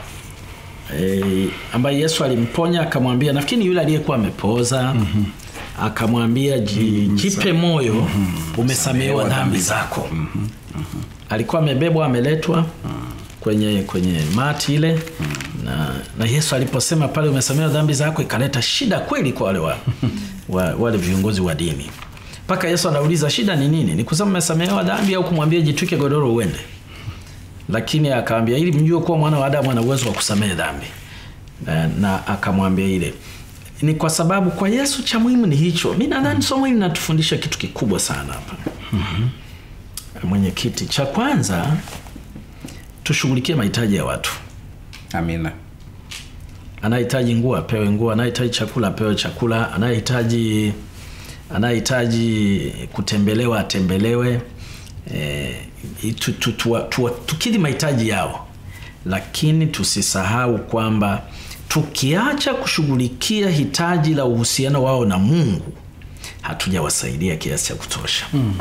e, ambaye yesu alimponya akamwambia nafikiri ni yule aliyekuwa amepooza mm-hmm. akamwambia ji, jipe moyo mm-hmm. umesamehewa dhambi zako mm-hmm. alikuwa amebebwa ameletwa kwenye kwenye mati ile na, na yesu aliposema pale umesamehewa dhambi zako ikaleta shida kweli kwa wale, wa, wa, wale viongozi wa dini mpaka yesu anauliza shida ni nini ni kusema umesamehewa dhambi au kumwambia jitwike godoro uende lakini akaambia ili mjue kuwa mwana wa adamu ana uwezo wa kusamehe dhambi na, na akamwambia ile ni kwa sababu kwa yesu cha muhimu ni hicho mi nadhani somo hili linatufundisha kitu kikubwa sana hapa mm-hmm. mwenyekiti cha kwanza tushughulikie mahitaji ya watu amina anayehitaji nguo apewe nguo anayehitaji chakula apewe chakula anayehitaji anayehitaji kutembelewa atembelewe e, tu, tu, tu, tu, tukidhi mahitaji yao lakini tusisahau kwamba tukiacha kushughulikia hitaji la uhusiano wao na mungu hatujawasaidia kiasi cha kutosha hmm.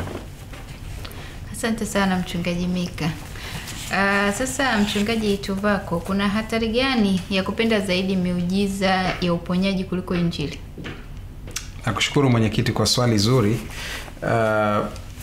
Asante sana mchungaji Mika. Uh, sasa mchungaji Tuvako, kuna hatari gani ya kupenda zaidi miujiza ya uponyaji kuliko injili? nakushukuru mwenyekiti kwa swali zuri uh,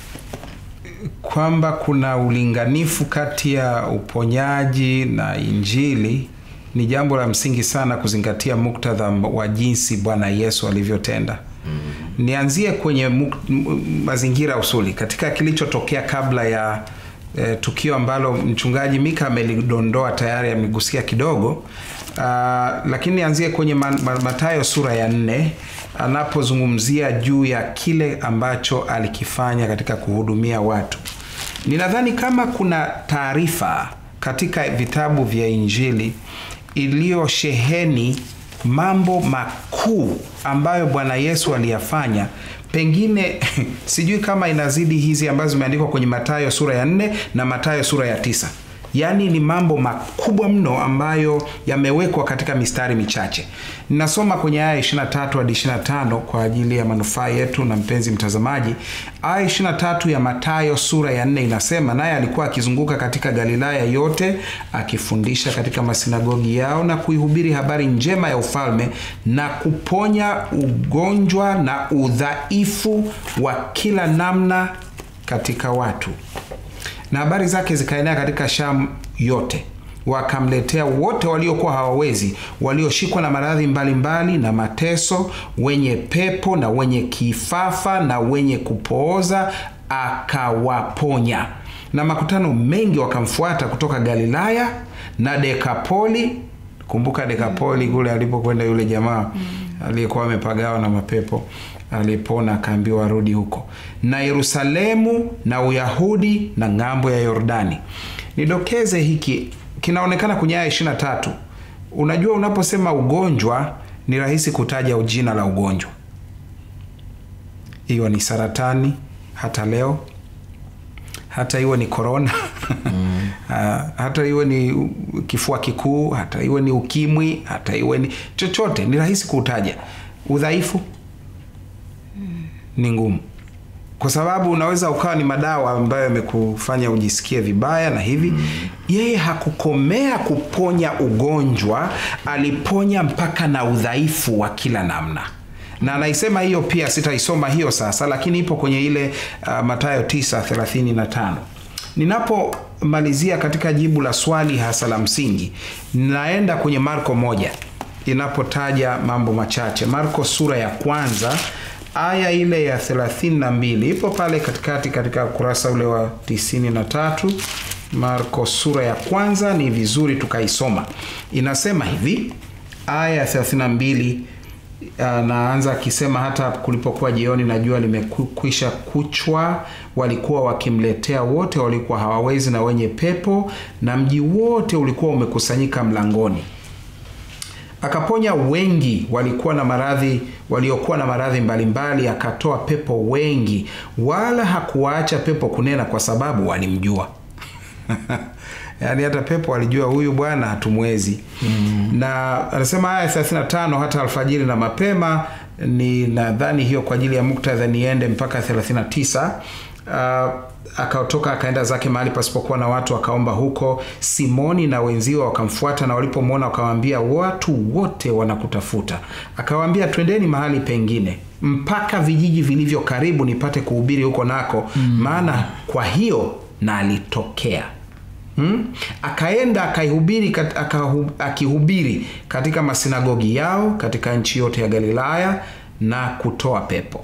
kwamba kuna ulinganifu kati ya uponyaji na injili ni jambo la msingi sana kuzingatia muktadha wa jinsi bwana yesu alivyotenda mm. nianzie kwenye muk- m- mazingira usuli katika kilichotokea kabla ya eh, tukio ambalo mchungaji mika amelidondoa tayari amegusia kidogo uh, lakini nianzie kwenye ma, ma, matayo sura ya nne anapozungumzia juu ya kile ambacho alikifanya katika kuhudumia watu ninadhani kama kuna taarifa katika vitabu vya injili iliyosheheni mambo makuu ambayo bwana yesu aliyafanya pengine sijui kama inazidi hizi ambazo zimeandikwa kwenye matayo sura ya nne na matayo sura ya tisa yaani ni mambo makubwa mno ambayo yamewekwa katika mistari michache ninasoma kwenye aya 23 hadi 25 kwa ajili ya manufaa yetu na mpenzi mtazamaji aya 23 ya matayo sura ya 4 inasema naye alikuwa akizunguka katika galilaya yote akifundisha katika masinagogi yao na kuihubiri habari njema ya ufalme na kuponya ugonjwa na udhaifu wa kila namna katika watu na habari zake zikaenea katika shamu yote wakamletea wote waliokuwa hawawezi walioshikwa na maradhi mbalimbali na mateso wenye pepo na wenye kifafa na wenye kupooza akawaponya na makutano mengi wakamfuata kutoka galilaya na dekapoli kumbuka dekapoli kule alipokwenda yule jamaa aliyekuwa amepagawa na mapepo alipona akaambiwa arudi huko na yerusalemu na uyahudi na ng'ambo ya yordani nidokeze hiki kinaonekana kwenye aya ishirina tatu unajua unaposema ugonjwa ni rahisi kutaja jina la ugonjwa hiyo ni saratani hata leo hata iwe ni korona mm. hata iwe ni kifua kikuu hata iwe ni ukimwi hata iwe ni chochote ni rahisi kuutaja udhaifu mm. ni ngumu kwa sababu unaweza ukawa ni madawa ambayo yamekufanya ujisikie vibaya na hivi mm. yeye hakukomea kuponya ugonjwa aliponya mpaka na udhaifu wa kila namna na anaisema hiyo pia sitaisoma hiyo sasa lakini ipo kwenye ile uh, matayo 935 ninapomalizia katika jibu la swali hasa la msingi naenda kwenye marko moja inapotaja mambo machache marko sura ya kwanza aya ile ya 32 ipo pale katikati katika ukurasa ule wa 93 marko sura ya kwanza ni vizuri tukaisoma inasema hivi aya ya 32 anaanza akisema hata kulipokuwa jioni na jua limekwisha kuchwa walikuwa wakimletea wote walikuwa hawawezi na wenye pepo na mji wote ulikuwa umekusanyika mlangoni akaponya wengi walikuwa na maradhi waliokuwa na maradhi mbalimbali akatoa pepo wengi wala hakuwaacha pepo kunena kwa sababu walimjua yaani hata pepo alijua huyu bwana hatumwezi mm. na anasema haya 35 hata alfajiri na mapema ni nadhani hiyo kwa ajili ya muktadha niende mpaka 39 uh, akatoka akaenda zake mahali pasipokuwa na watu akaomba huko simoni na wenzio wakamfuata na walipomwona wakamwambia watu wote wanakutafuta akawaambia twendeni mahali pengine mpaka vijiji vilivyo karibu nipate kuhubiri huko nako mm. maana kwa hiyo na alitokea Hmm? akaenda akaihubiri kat, akahu, akihubiri katika masinagogi yao katika nchi yote ya galilaya na kutoa pepo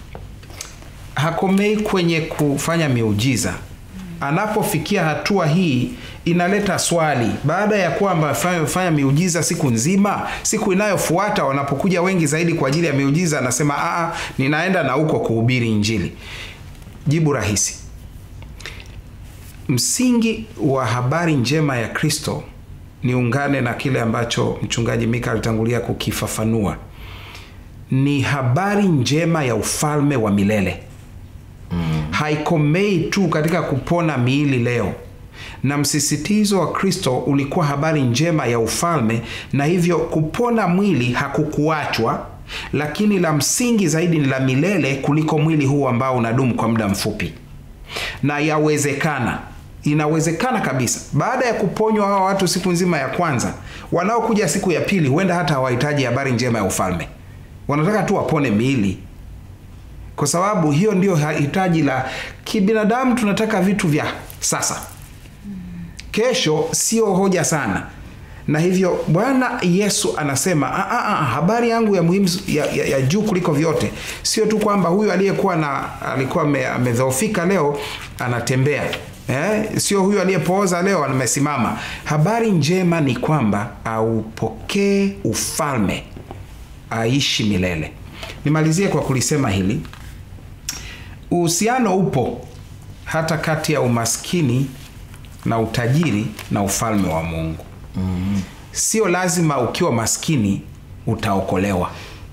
hakomei kwenye kufanya miujiza anapofikia hatua hii inaleta swali baada ya kwamba fanya miujiza siku nzima siku inayofuata wanapokuja wengi zaidi kwa ajili ya miujiza anasema aa ninaenda na huko kuhubiri injili jibu rahisi msingi wa habari njema ya kristo niungane na kile ambacho mchungaji mika alitangulia kukifafanua ni habari njema ya ufalme wa milele mm. haikomei tu katika kupona miili leo na msisitizo wa kristo ulikuwa habari njema ya ufalme na hivyo kupona mwili hakukuachwa lakini la msingi zaidi ni la milele kuliko mwili huu ambao unadumu kwa muda mfupi na yawezekana inawezekana kabisa baada ya kuponywa hawa watu siku nzima ya kwanza wanaokuja siku ya pili huenda hata hawahitaji habari njema ya ufalme wanataka tu wapone miili kwa sababu hiyo ndio hitaji la kibinadamu tunataka vitu vya sasa kesho sio hoja sana na hivyo bwana yesu anasema a, a, a, habari yangu ya muhimu ya, ya, ya juu kuliko vyote sio tu kwamba huyu aliyekuwa na alikuwa amedhoofika leo anatembea eh? sio huyu aliyepooza leo amesimama habari njema ni kwamba aupokee ufalme aishi milele nimalizie kwa kulisema hili uhusiano upo hata kati ya umaskini na utajiri na ufalme wa mungu mm-hmm. sio lazima ukiwa maskini utaokolewa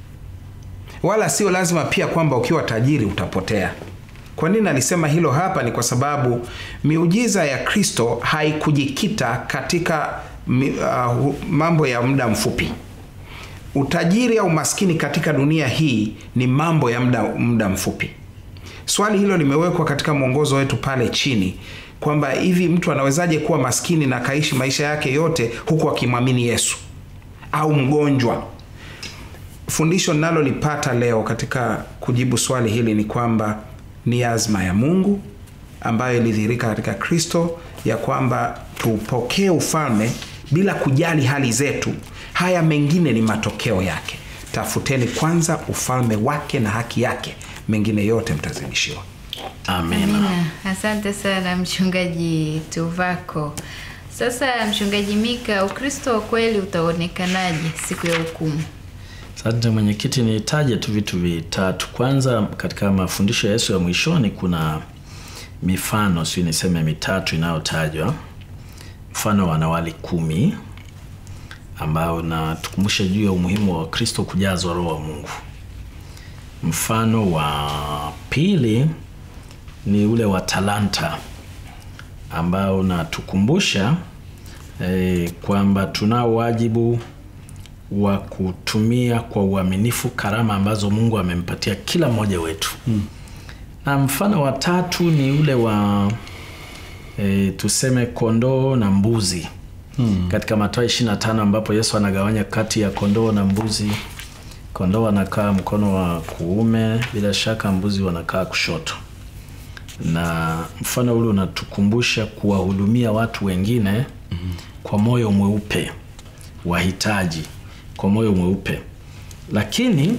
wala sio lazima pia kwamba ukiwa tajiri utapotea kwa nini alisema hilo hapa ni kwa sababu miujiza ya kristo haikujikita katika uh, mambo ya muda mfupi utajiri au maskini katika dunia hii ni mambo ya muda, muda mfupi swali hilo limewekwa katika mwongozo wetu pale chini kwamba hivi mtu anawezaje kuwa maskini na akaishi maisha yake yote huku akimwamini yesu au mgonjwa fundisho ninalolipata leo katika kujibu swali hili ni kwamba ni azma ya mungu ambayo ilidhihirika katika kristo ya kwamba tupokee ufalme bila kujali hali zetu haya mengine ni matokeo yake tafuteni kwanza ufalme wake na haki yake mengine yote mtazidishiwa amina Amina. Asante sana mchungaji Tuvako. Sasa mchungaji Mika, Ukristo wa kweli utaonekanaje siku ya hukumu? asante mwenyekiti nitaje tu vitu vitatu kwanza katika mafundisho ya yesu ya mwishoni kuna mifano siu niseme mitatu inayotajwa mfano wa wanawali kumi ambao natukumbusha juu ya umuhimu wa kristo kujazwa roho wa mungu mfano wa pili ni ule wa talanta ambao unatukumbusha eh, kwamba tunao wajibu wa kutumia kwa uaminifu karama ambazo mungu amempatia kila mmoja wetu hmm. na mfano wa tatu ni ule wa e, tuseme kondoo na mbuzi hmm. katika Mathayo 25 ambapo Yesu anagawanya kati ya kondoo na mbuzi. Kondoo wanakaa mkono wa kuume, bila shaka mbuzi wanakaa kushoto, na mfano ule unatukumbusha kuwahudumia watu wengine mm-hmm. kwa moyo mweupe, wahitaji kwa moyo mweupe. Lakini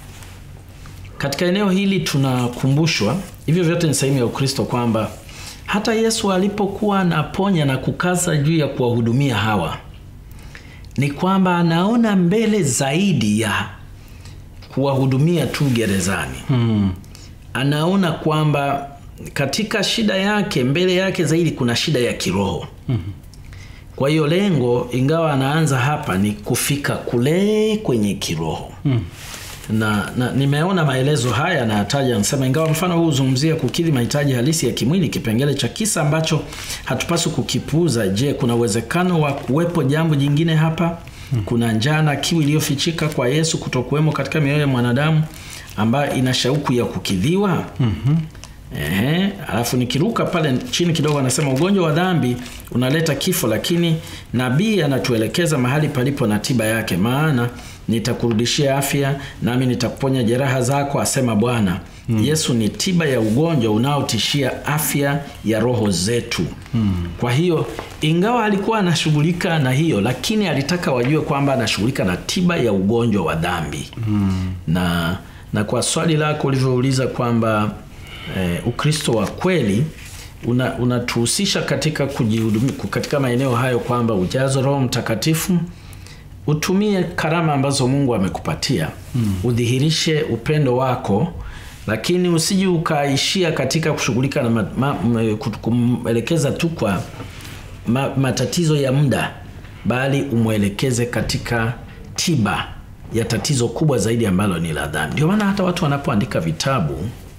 katika eneo hili tunakumbushwa, hivyo vyote ni sehemu ya Ukristo, kwamba hata Yesu alipokuwa anaponya na kukaza juu ya kuwahudumia hawa, ni kwamba anaona mbele zaidi ya kuwahudumia tu gerezani hmm. Anaona kwamba katika shida yake, mbele yake zaidi kuna shida ya kiroho hmm. Kwa hiyo lengo, ingawa anaanza hapa, ni kufika kule kwenye kiroho hmm. Na, na nimeona maelezo haya nayataja, nasema ingawa mfano huu huzungumzia kukidhi mahitaji halisi ya kimwili, kipengele cha kisa ambacho hatupaswi kukipuuza. Je, kuna uwezekano wa kuwepo jambo jingine hapa? hmm. Kuna njaa na kiu iliyofichika kwa Yesu kutokuwemo katika mioyo ya mwanadamu ambayo ina shauku ya kukidhiwa. mm-hmm. Ehe, alafu nikiruka pale chini kidogo, anasema ugonjwa wa dhambi unaleta kifo, lakini nabii anatuelekeza mahali palipo na tiba yake, maana nitakurudishia afya nami nitakuponya jeraha zako, asema Bwana. hmm. Yesu ni tiba ya ugonjwa unaotishia afya ya roho zetu. hmm. Kwa hiyo ingawa alikuwa anashughulika na hiyo, lakini alitaka wajue kwamba anashughulika na tiba ya ugonjwa wa dhambi. hmm. na na kwa swali lako ulivyouliza kwamba Eh, Ukristo wa kweli unatuhusisha una katika kujihudumia katika maeneo hayo, kwamba ujazo Roho Mtakatifu, utumie karama ambazo Mungu amekupatia hmm. Udhihirishe upendo wako, lakini usiji ukaishia katika kushughulika na kumwelekeza tu kwa ma, matatizo ya muda, bali umwelekeze katika tiba ya tatizo kubwa zaidi ambalo ni la dhambi. Ndio maana hata watu wanapoandika vitabu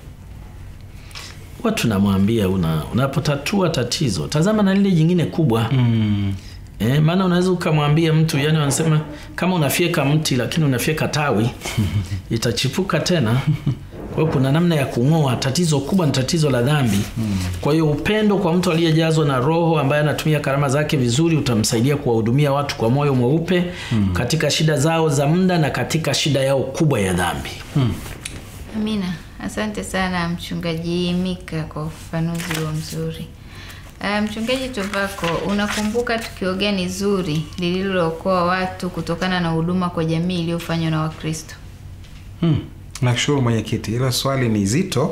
huwa tunamwambia una, unapotatua tatizo tazama na lile jingine kubwa mm. E, maana unaweza ukamwambia mtu yani, wanasema kama unafyeka mti lakini unafyeka tawi itachipuka tena. Kwa hiyo kuna namna ya kung'oa tatizo kubwa, ni tatizo la dhambi mm. Kwa hiyo upendo kwa mtu aliyejazwa na Roho ambaye anatumia karama zake vizuri utamsaidia kuwahudumia watu kwa moyo mweupe mm. katika shida zao za muda na katika shida yao kubwa ya dhambi mm. Amina. Asante sana Mchungaji Mika kwa ufafanuzi huo mzuri. Uh, Mchungaji Tovako, unakumbuka tukio gani zuri lililookoa watu kutokana na huduma kwa jamii iliyofanywa na Wakristo? Hmm. Nashukuru mwenyekiti, hilo swali ni zito.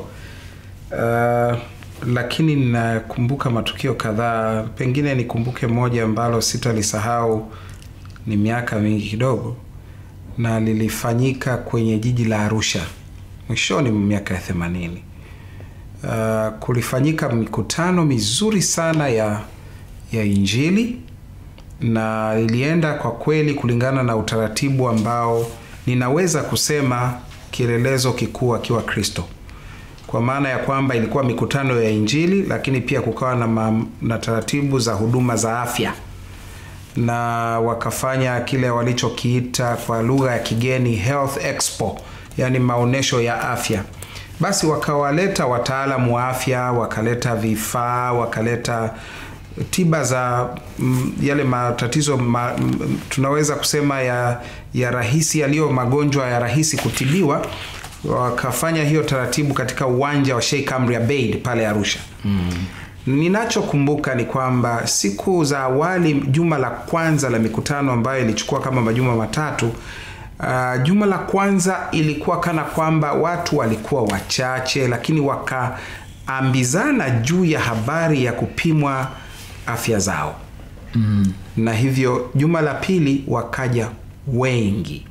Uh, lakini ninakumbuka matukio kadhaa, pengine nikumbuke moja ambalo sitalisahau, ni miaka mingi kidogo, na lilifanyika kwenye jiji la Arusha mwishoni mwa miaka ya themanini. Uh, kulifanyika mikutano mizuri sana ya ya Injili na ilienda kwa kweli kulingana na utaratibu ambao ninaweza kusema kielelezo kikuu akiwa Kristo, kwa maana ya kwamba ilikuwa mikutano ya Injili, lakini pia kukawa na, ma, na taratibu za huduma za afya na wakafanya kile walichokiita kwa lugha ya kigeni Health Expo yaani maonyesho ya afya. Basi wakawaleta wataalamu wa afya, wakaleta vifaa, wakaleta tiba za m, yale matatizo ma, m, tunaweza kusema ya, ya rahisi yaliyo magonjwa ya rahisi kutibiwa. Wakafanya hiyo taratibu katika uwanja wa Sheikh Amri Abeid pale Arusha. mm. Ninachokumbuka ni kwamba siku za awali, juma la kwanza la mikutano ambayo ilichukua kama majuma matatu Uh, juma la kwanza ilikuwa kana kwamba watu walikuwa wachache, lakini wakaambizana juu ya habari ya kupimwa afya zao mm. Na hivyo juma la pili wakaja wengi,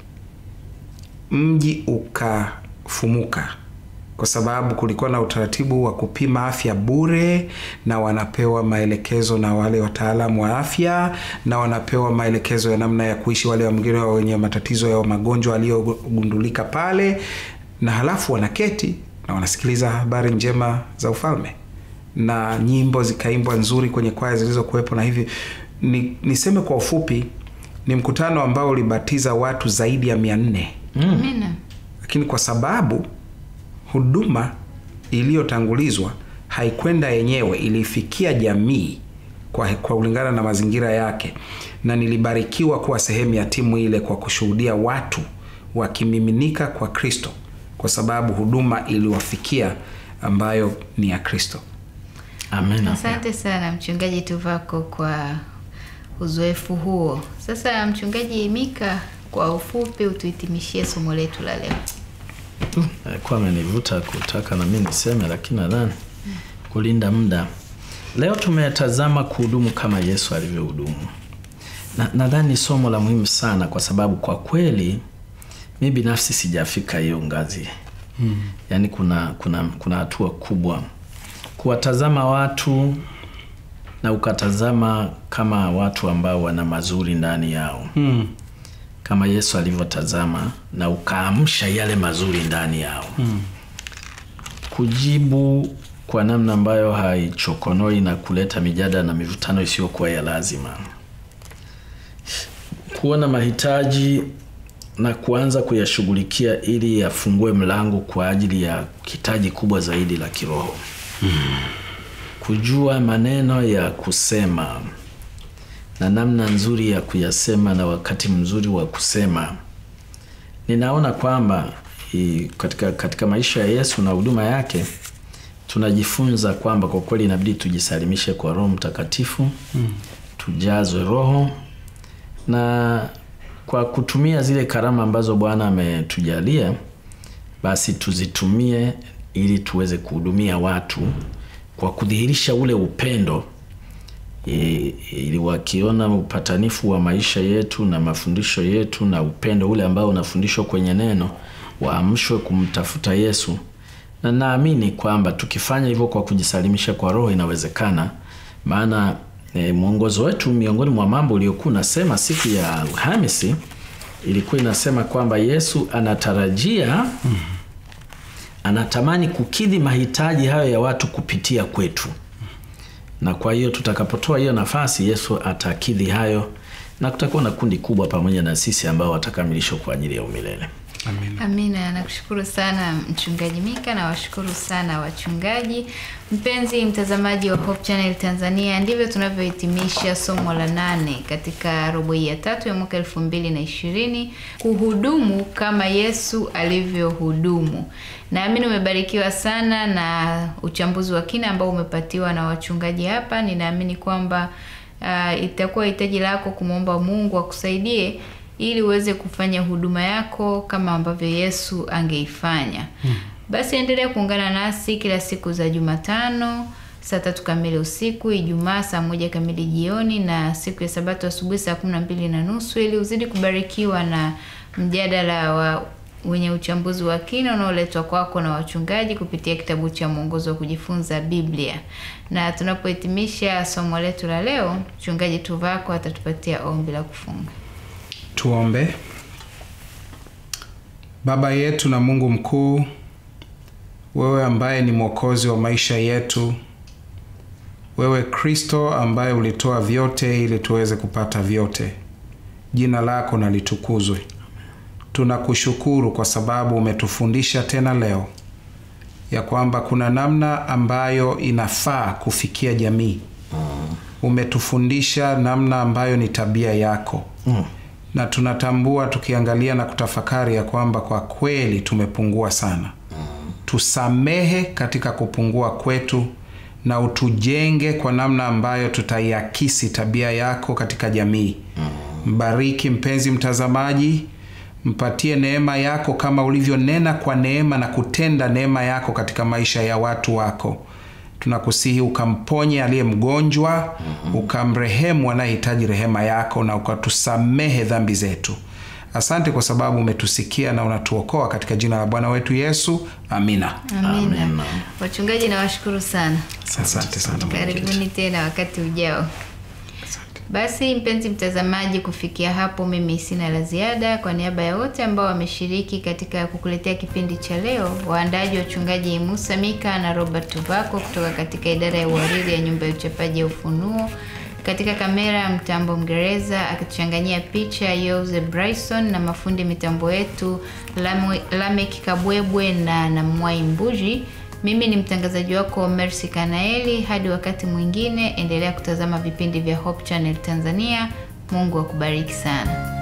mji ukafumuka kwa sababu kulikuwa na utaratibu wa kupima afya bure, na wanapewa maelekezo na wale wataalamu wa afya, na wanapewa maelekezo ya namna ya kuishi wale wengine wenye matatizo ya magonjwa aliyogundulika pale, na halafu wanaketi na wanasikiliza habari njema za ufalme, na nyimbo zikaimbwa nzuri kwenye kwaya zilizokuwepo. Na hivi ni, niseme kwa ufupi, ni mkutano ambao ulibatiza watu zaidi ya mia nne mm. lakini kwa sababu huduma iliyotangulizwa haikwenda yenyewe, ilifikia jamii kwa, kwa kulingana na mazingira yake, na nilibarikiwa kuwa sehemu ya timu ile kwa kushuhudia watu wakimiminika kwa Kristo kwa sababu huduma iliwafikia ambayo ni ya Kristo. Amina. Asante sana mchungaji Tuvako kwa uzoefu huo. Sasa mchungaji Mika, kwa ufupi utuhitimishie somo letu la leo. alikuwa amenivuta kutaka na mimi niseme, lakini nadhani kulinda muda. Leo tumetazama kuhudumu kama Yesu alivyohudumu, na nadhani ni somo la muhimu sana, kwa sababu kwa kweli mi binafsi sijafika hiyo ngazi hmm. Yaani kuna kuna kuna hatua kubwa kuwatazama watu na ukatazama kama watu ambao wana mazuri ndani yao Hmm. kama Yesu alivyotazama na ukaamsha yale mazuri ndani yao Hmm. kujibu kwa namna ambayo haichokonoi na kuleta mijadala na mivutano isiyokuwa ya lazima, kuona mahitaji na kuanza kuyashughulikia ili yafungue mlango kwa ajili ya hitaji kubwa zaidi la kiroho kujua maneno ya kusema na namna nzuri ya kuyasema na wakati mzuri wa kusema. Ninaona kwamba i, katika, katika maisha ya Yesu na huduma yake tunajifunza kwamba kwa kweli inabidi tujisalimishe kwa Roho Mtakatifu mm. tujazwe Roho na kwa kutumia zile karama ambazo Bwana ametujalia basi tuzitumie ili tuweze kuhudumia watu kwa kudhihirisha ule upendo e, ili wakiona upatanifu wa maisha yetu na mafundisho yetu na upendo ule ambao unafundishwa kwenye neno waamshwe kumtafuta Yesu, na naamini kwamba tukifanya hivyo kwa kujisalimisha kwa Roho inawezekana. Maana e, mwongozo wetu miongoni mwa mambo uliokuwa unasema siku ya Alhamisi ilikuwa inasema kwamba Yesu anatarajia anatamani kukidhi mahitaji hayo ya watu kupitia kwetu, na kwa hiyo tutakapotoa hiyo nafasi, Yesu atakidhi hayo na kutakuwa na kundi kubwa pamoja na sisi ambao watakamilishwa kwa ajili ya umilele. Amina. Amina, nakushukuru sana mchungaji Mika na washukuru sana wachungaji. Mpenzi mtazamaji wa Hope Channel Tanzania, ndivyo tunavyohitimisha somo la nane katika robo hii ya tatu ya mwaka elfu mbili na ishirini kuhudumu kama Yesu alivyohudumu. Naamini umebarikiwa sana na uchambuzi wa kina ambao umepatiwa na wachungaji hapa. Ninaamini kwamba uh, itakuwa hitaji lako kumwomba Mungu akusaidie ili uweze kufanya huduma yako kama ambavyo Yesu angeifanya. Hmm. Basi endelea kuungana nasi kila siku za Jumatano saa tatu kamili usiku, Ijumaa saa moja kamili jioni na siku ya Sabato asubuhi saa kumi na mbili na nusu ili uzidi kubarikiwa na mjadala wa wenye uchambuzi wa kina unaoletwa kwako na wachungaji kupitia kitabu cha mwongozo wa kujifunza Biblia. Na tunapohitimisha somo letu la leo, mchungaji Tuvako atatupatia ombi la kufunga. Tuombe. Baba yetu na Mungu mkuu, wewe ambaye ni mwokozi wa maisha yetu, wewe Kristo ambaye ulitoa vyote ili tuweze kupata vyote, jina lako na litukuzwe. Tunakushukuru kwa sababu umetufundisha tena leo ya kwamba kuna namna ambayo inafaa kufikia jamii. Umetufundisha namna ambayo ni tabia yako Mm. na tunatambua tukiangalia na kutafakari ya kwamba kwa kweli tumepungua sana. Tusamehe katika kupungua kwetu na utujenge kwa namna ambayo tutaiakisi tabia yako katika jamii. Mbariki mpenzi mtazamaji, mpatie neema yako kama ulivyonena kwa neema na kutenda neema yako katika maisha ya watu wako. Tunakusihi ukamponye aliye mgonjwa, ukamrehemu anayehitaji rehema yako, na ukatusamehe dhambi zetu. Asante kwa sababu umetusikia na unatuokoa katika jina la Bwana wetu Yesu, amina. Amina. Amina. Wachungaji nawashukuru sana. Asante sana. Karibuni tena wakati ujao. Asante. Basi mpenzi mtazamaji, kufikia hapo mimi sina la ziada. Kwa niaba ya wote ambao wameshiriki katika kukuletea kipindi cha leo, waandaji wachungaji Musa Mika na Robert Tuvako kutoka katika idara ya uhariri ya nyumba ya uchapaji ya Ufunuo, katika kamera mtambo Mngereza akituchanganyia picha Yose Bryson na mafundi mitambo yetu Lamwe- Lamek Kabwebwe na Namwai Mbuji. Mimi ni mtangazaji wako Mercy Kanaeli. Hadi wakati mwingine, endelea kutazama vipindi vya Hope Channel Tanzania. Mungu akubariki sana.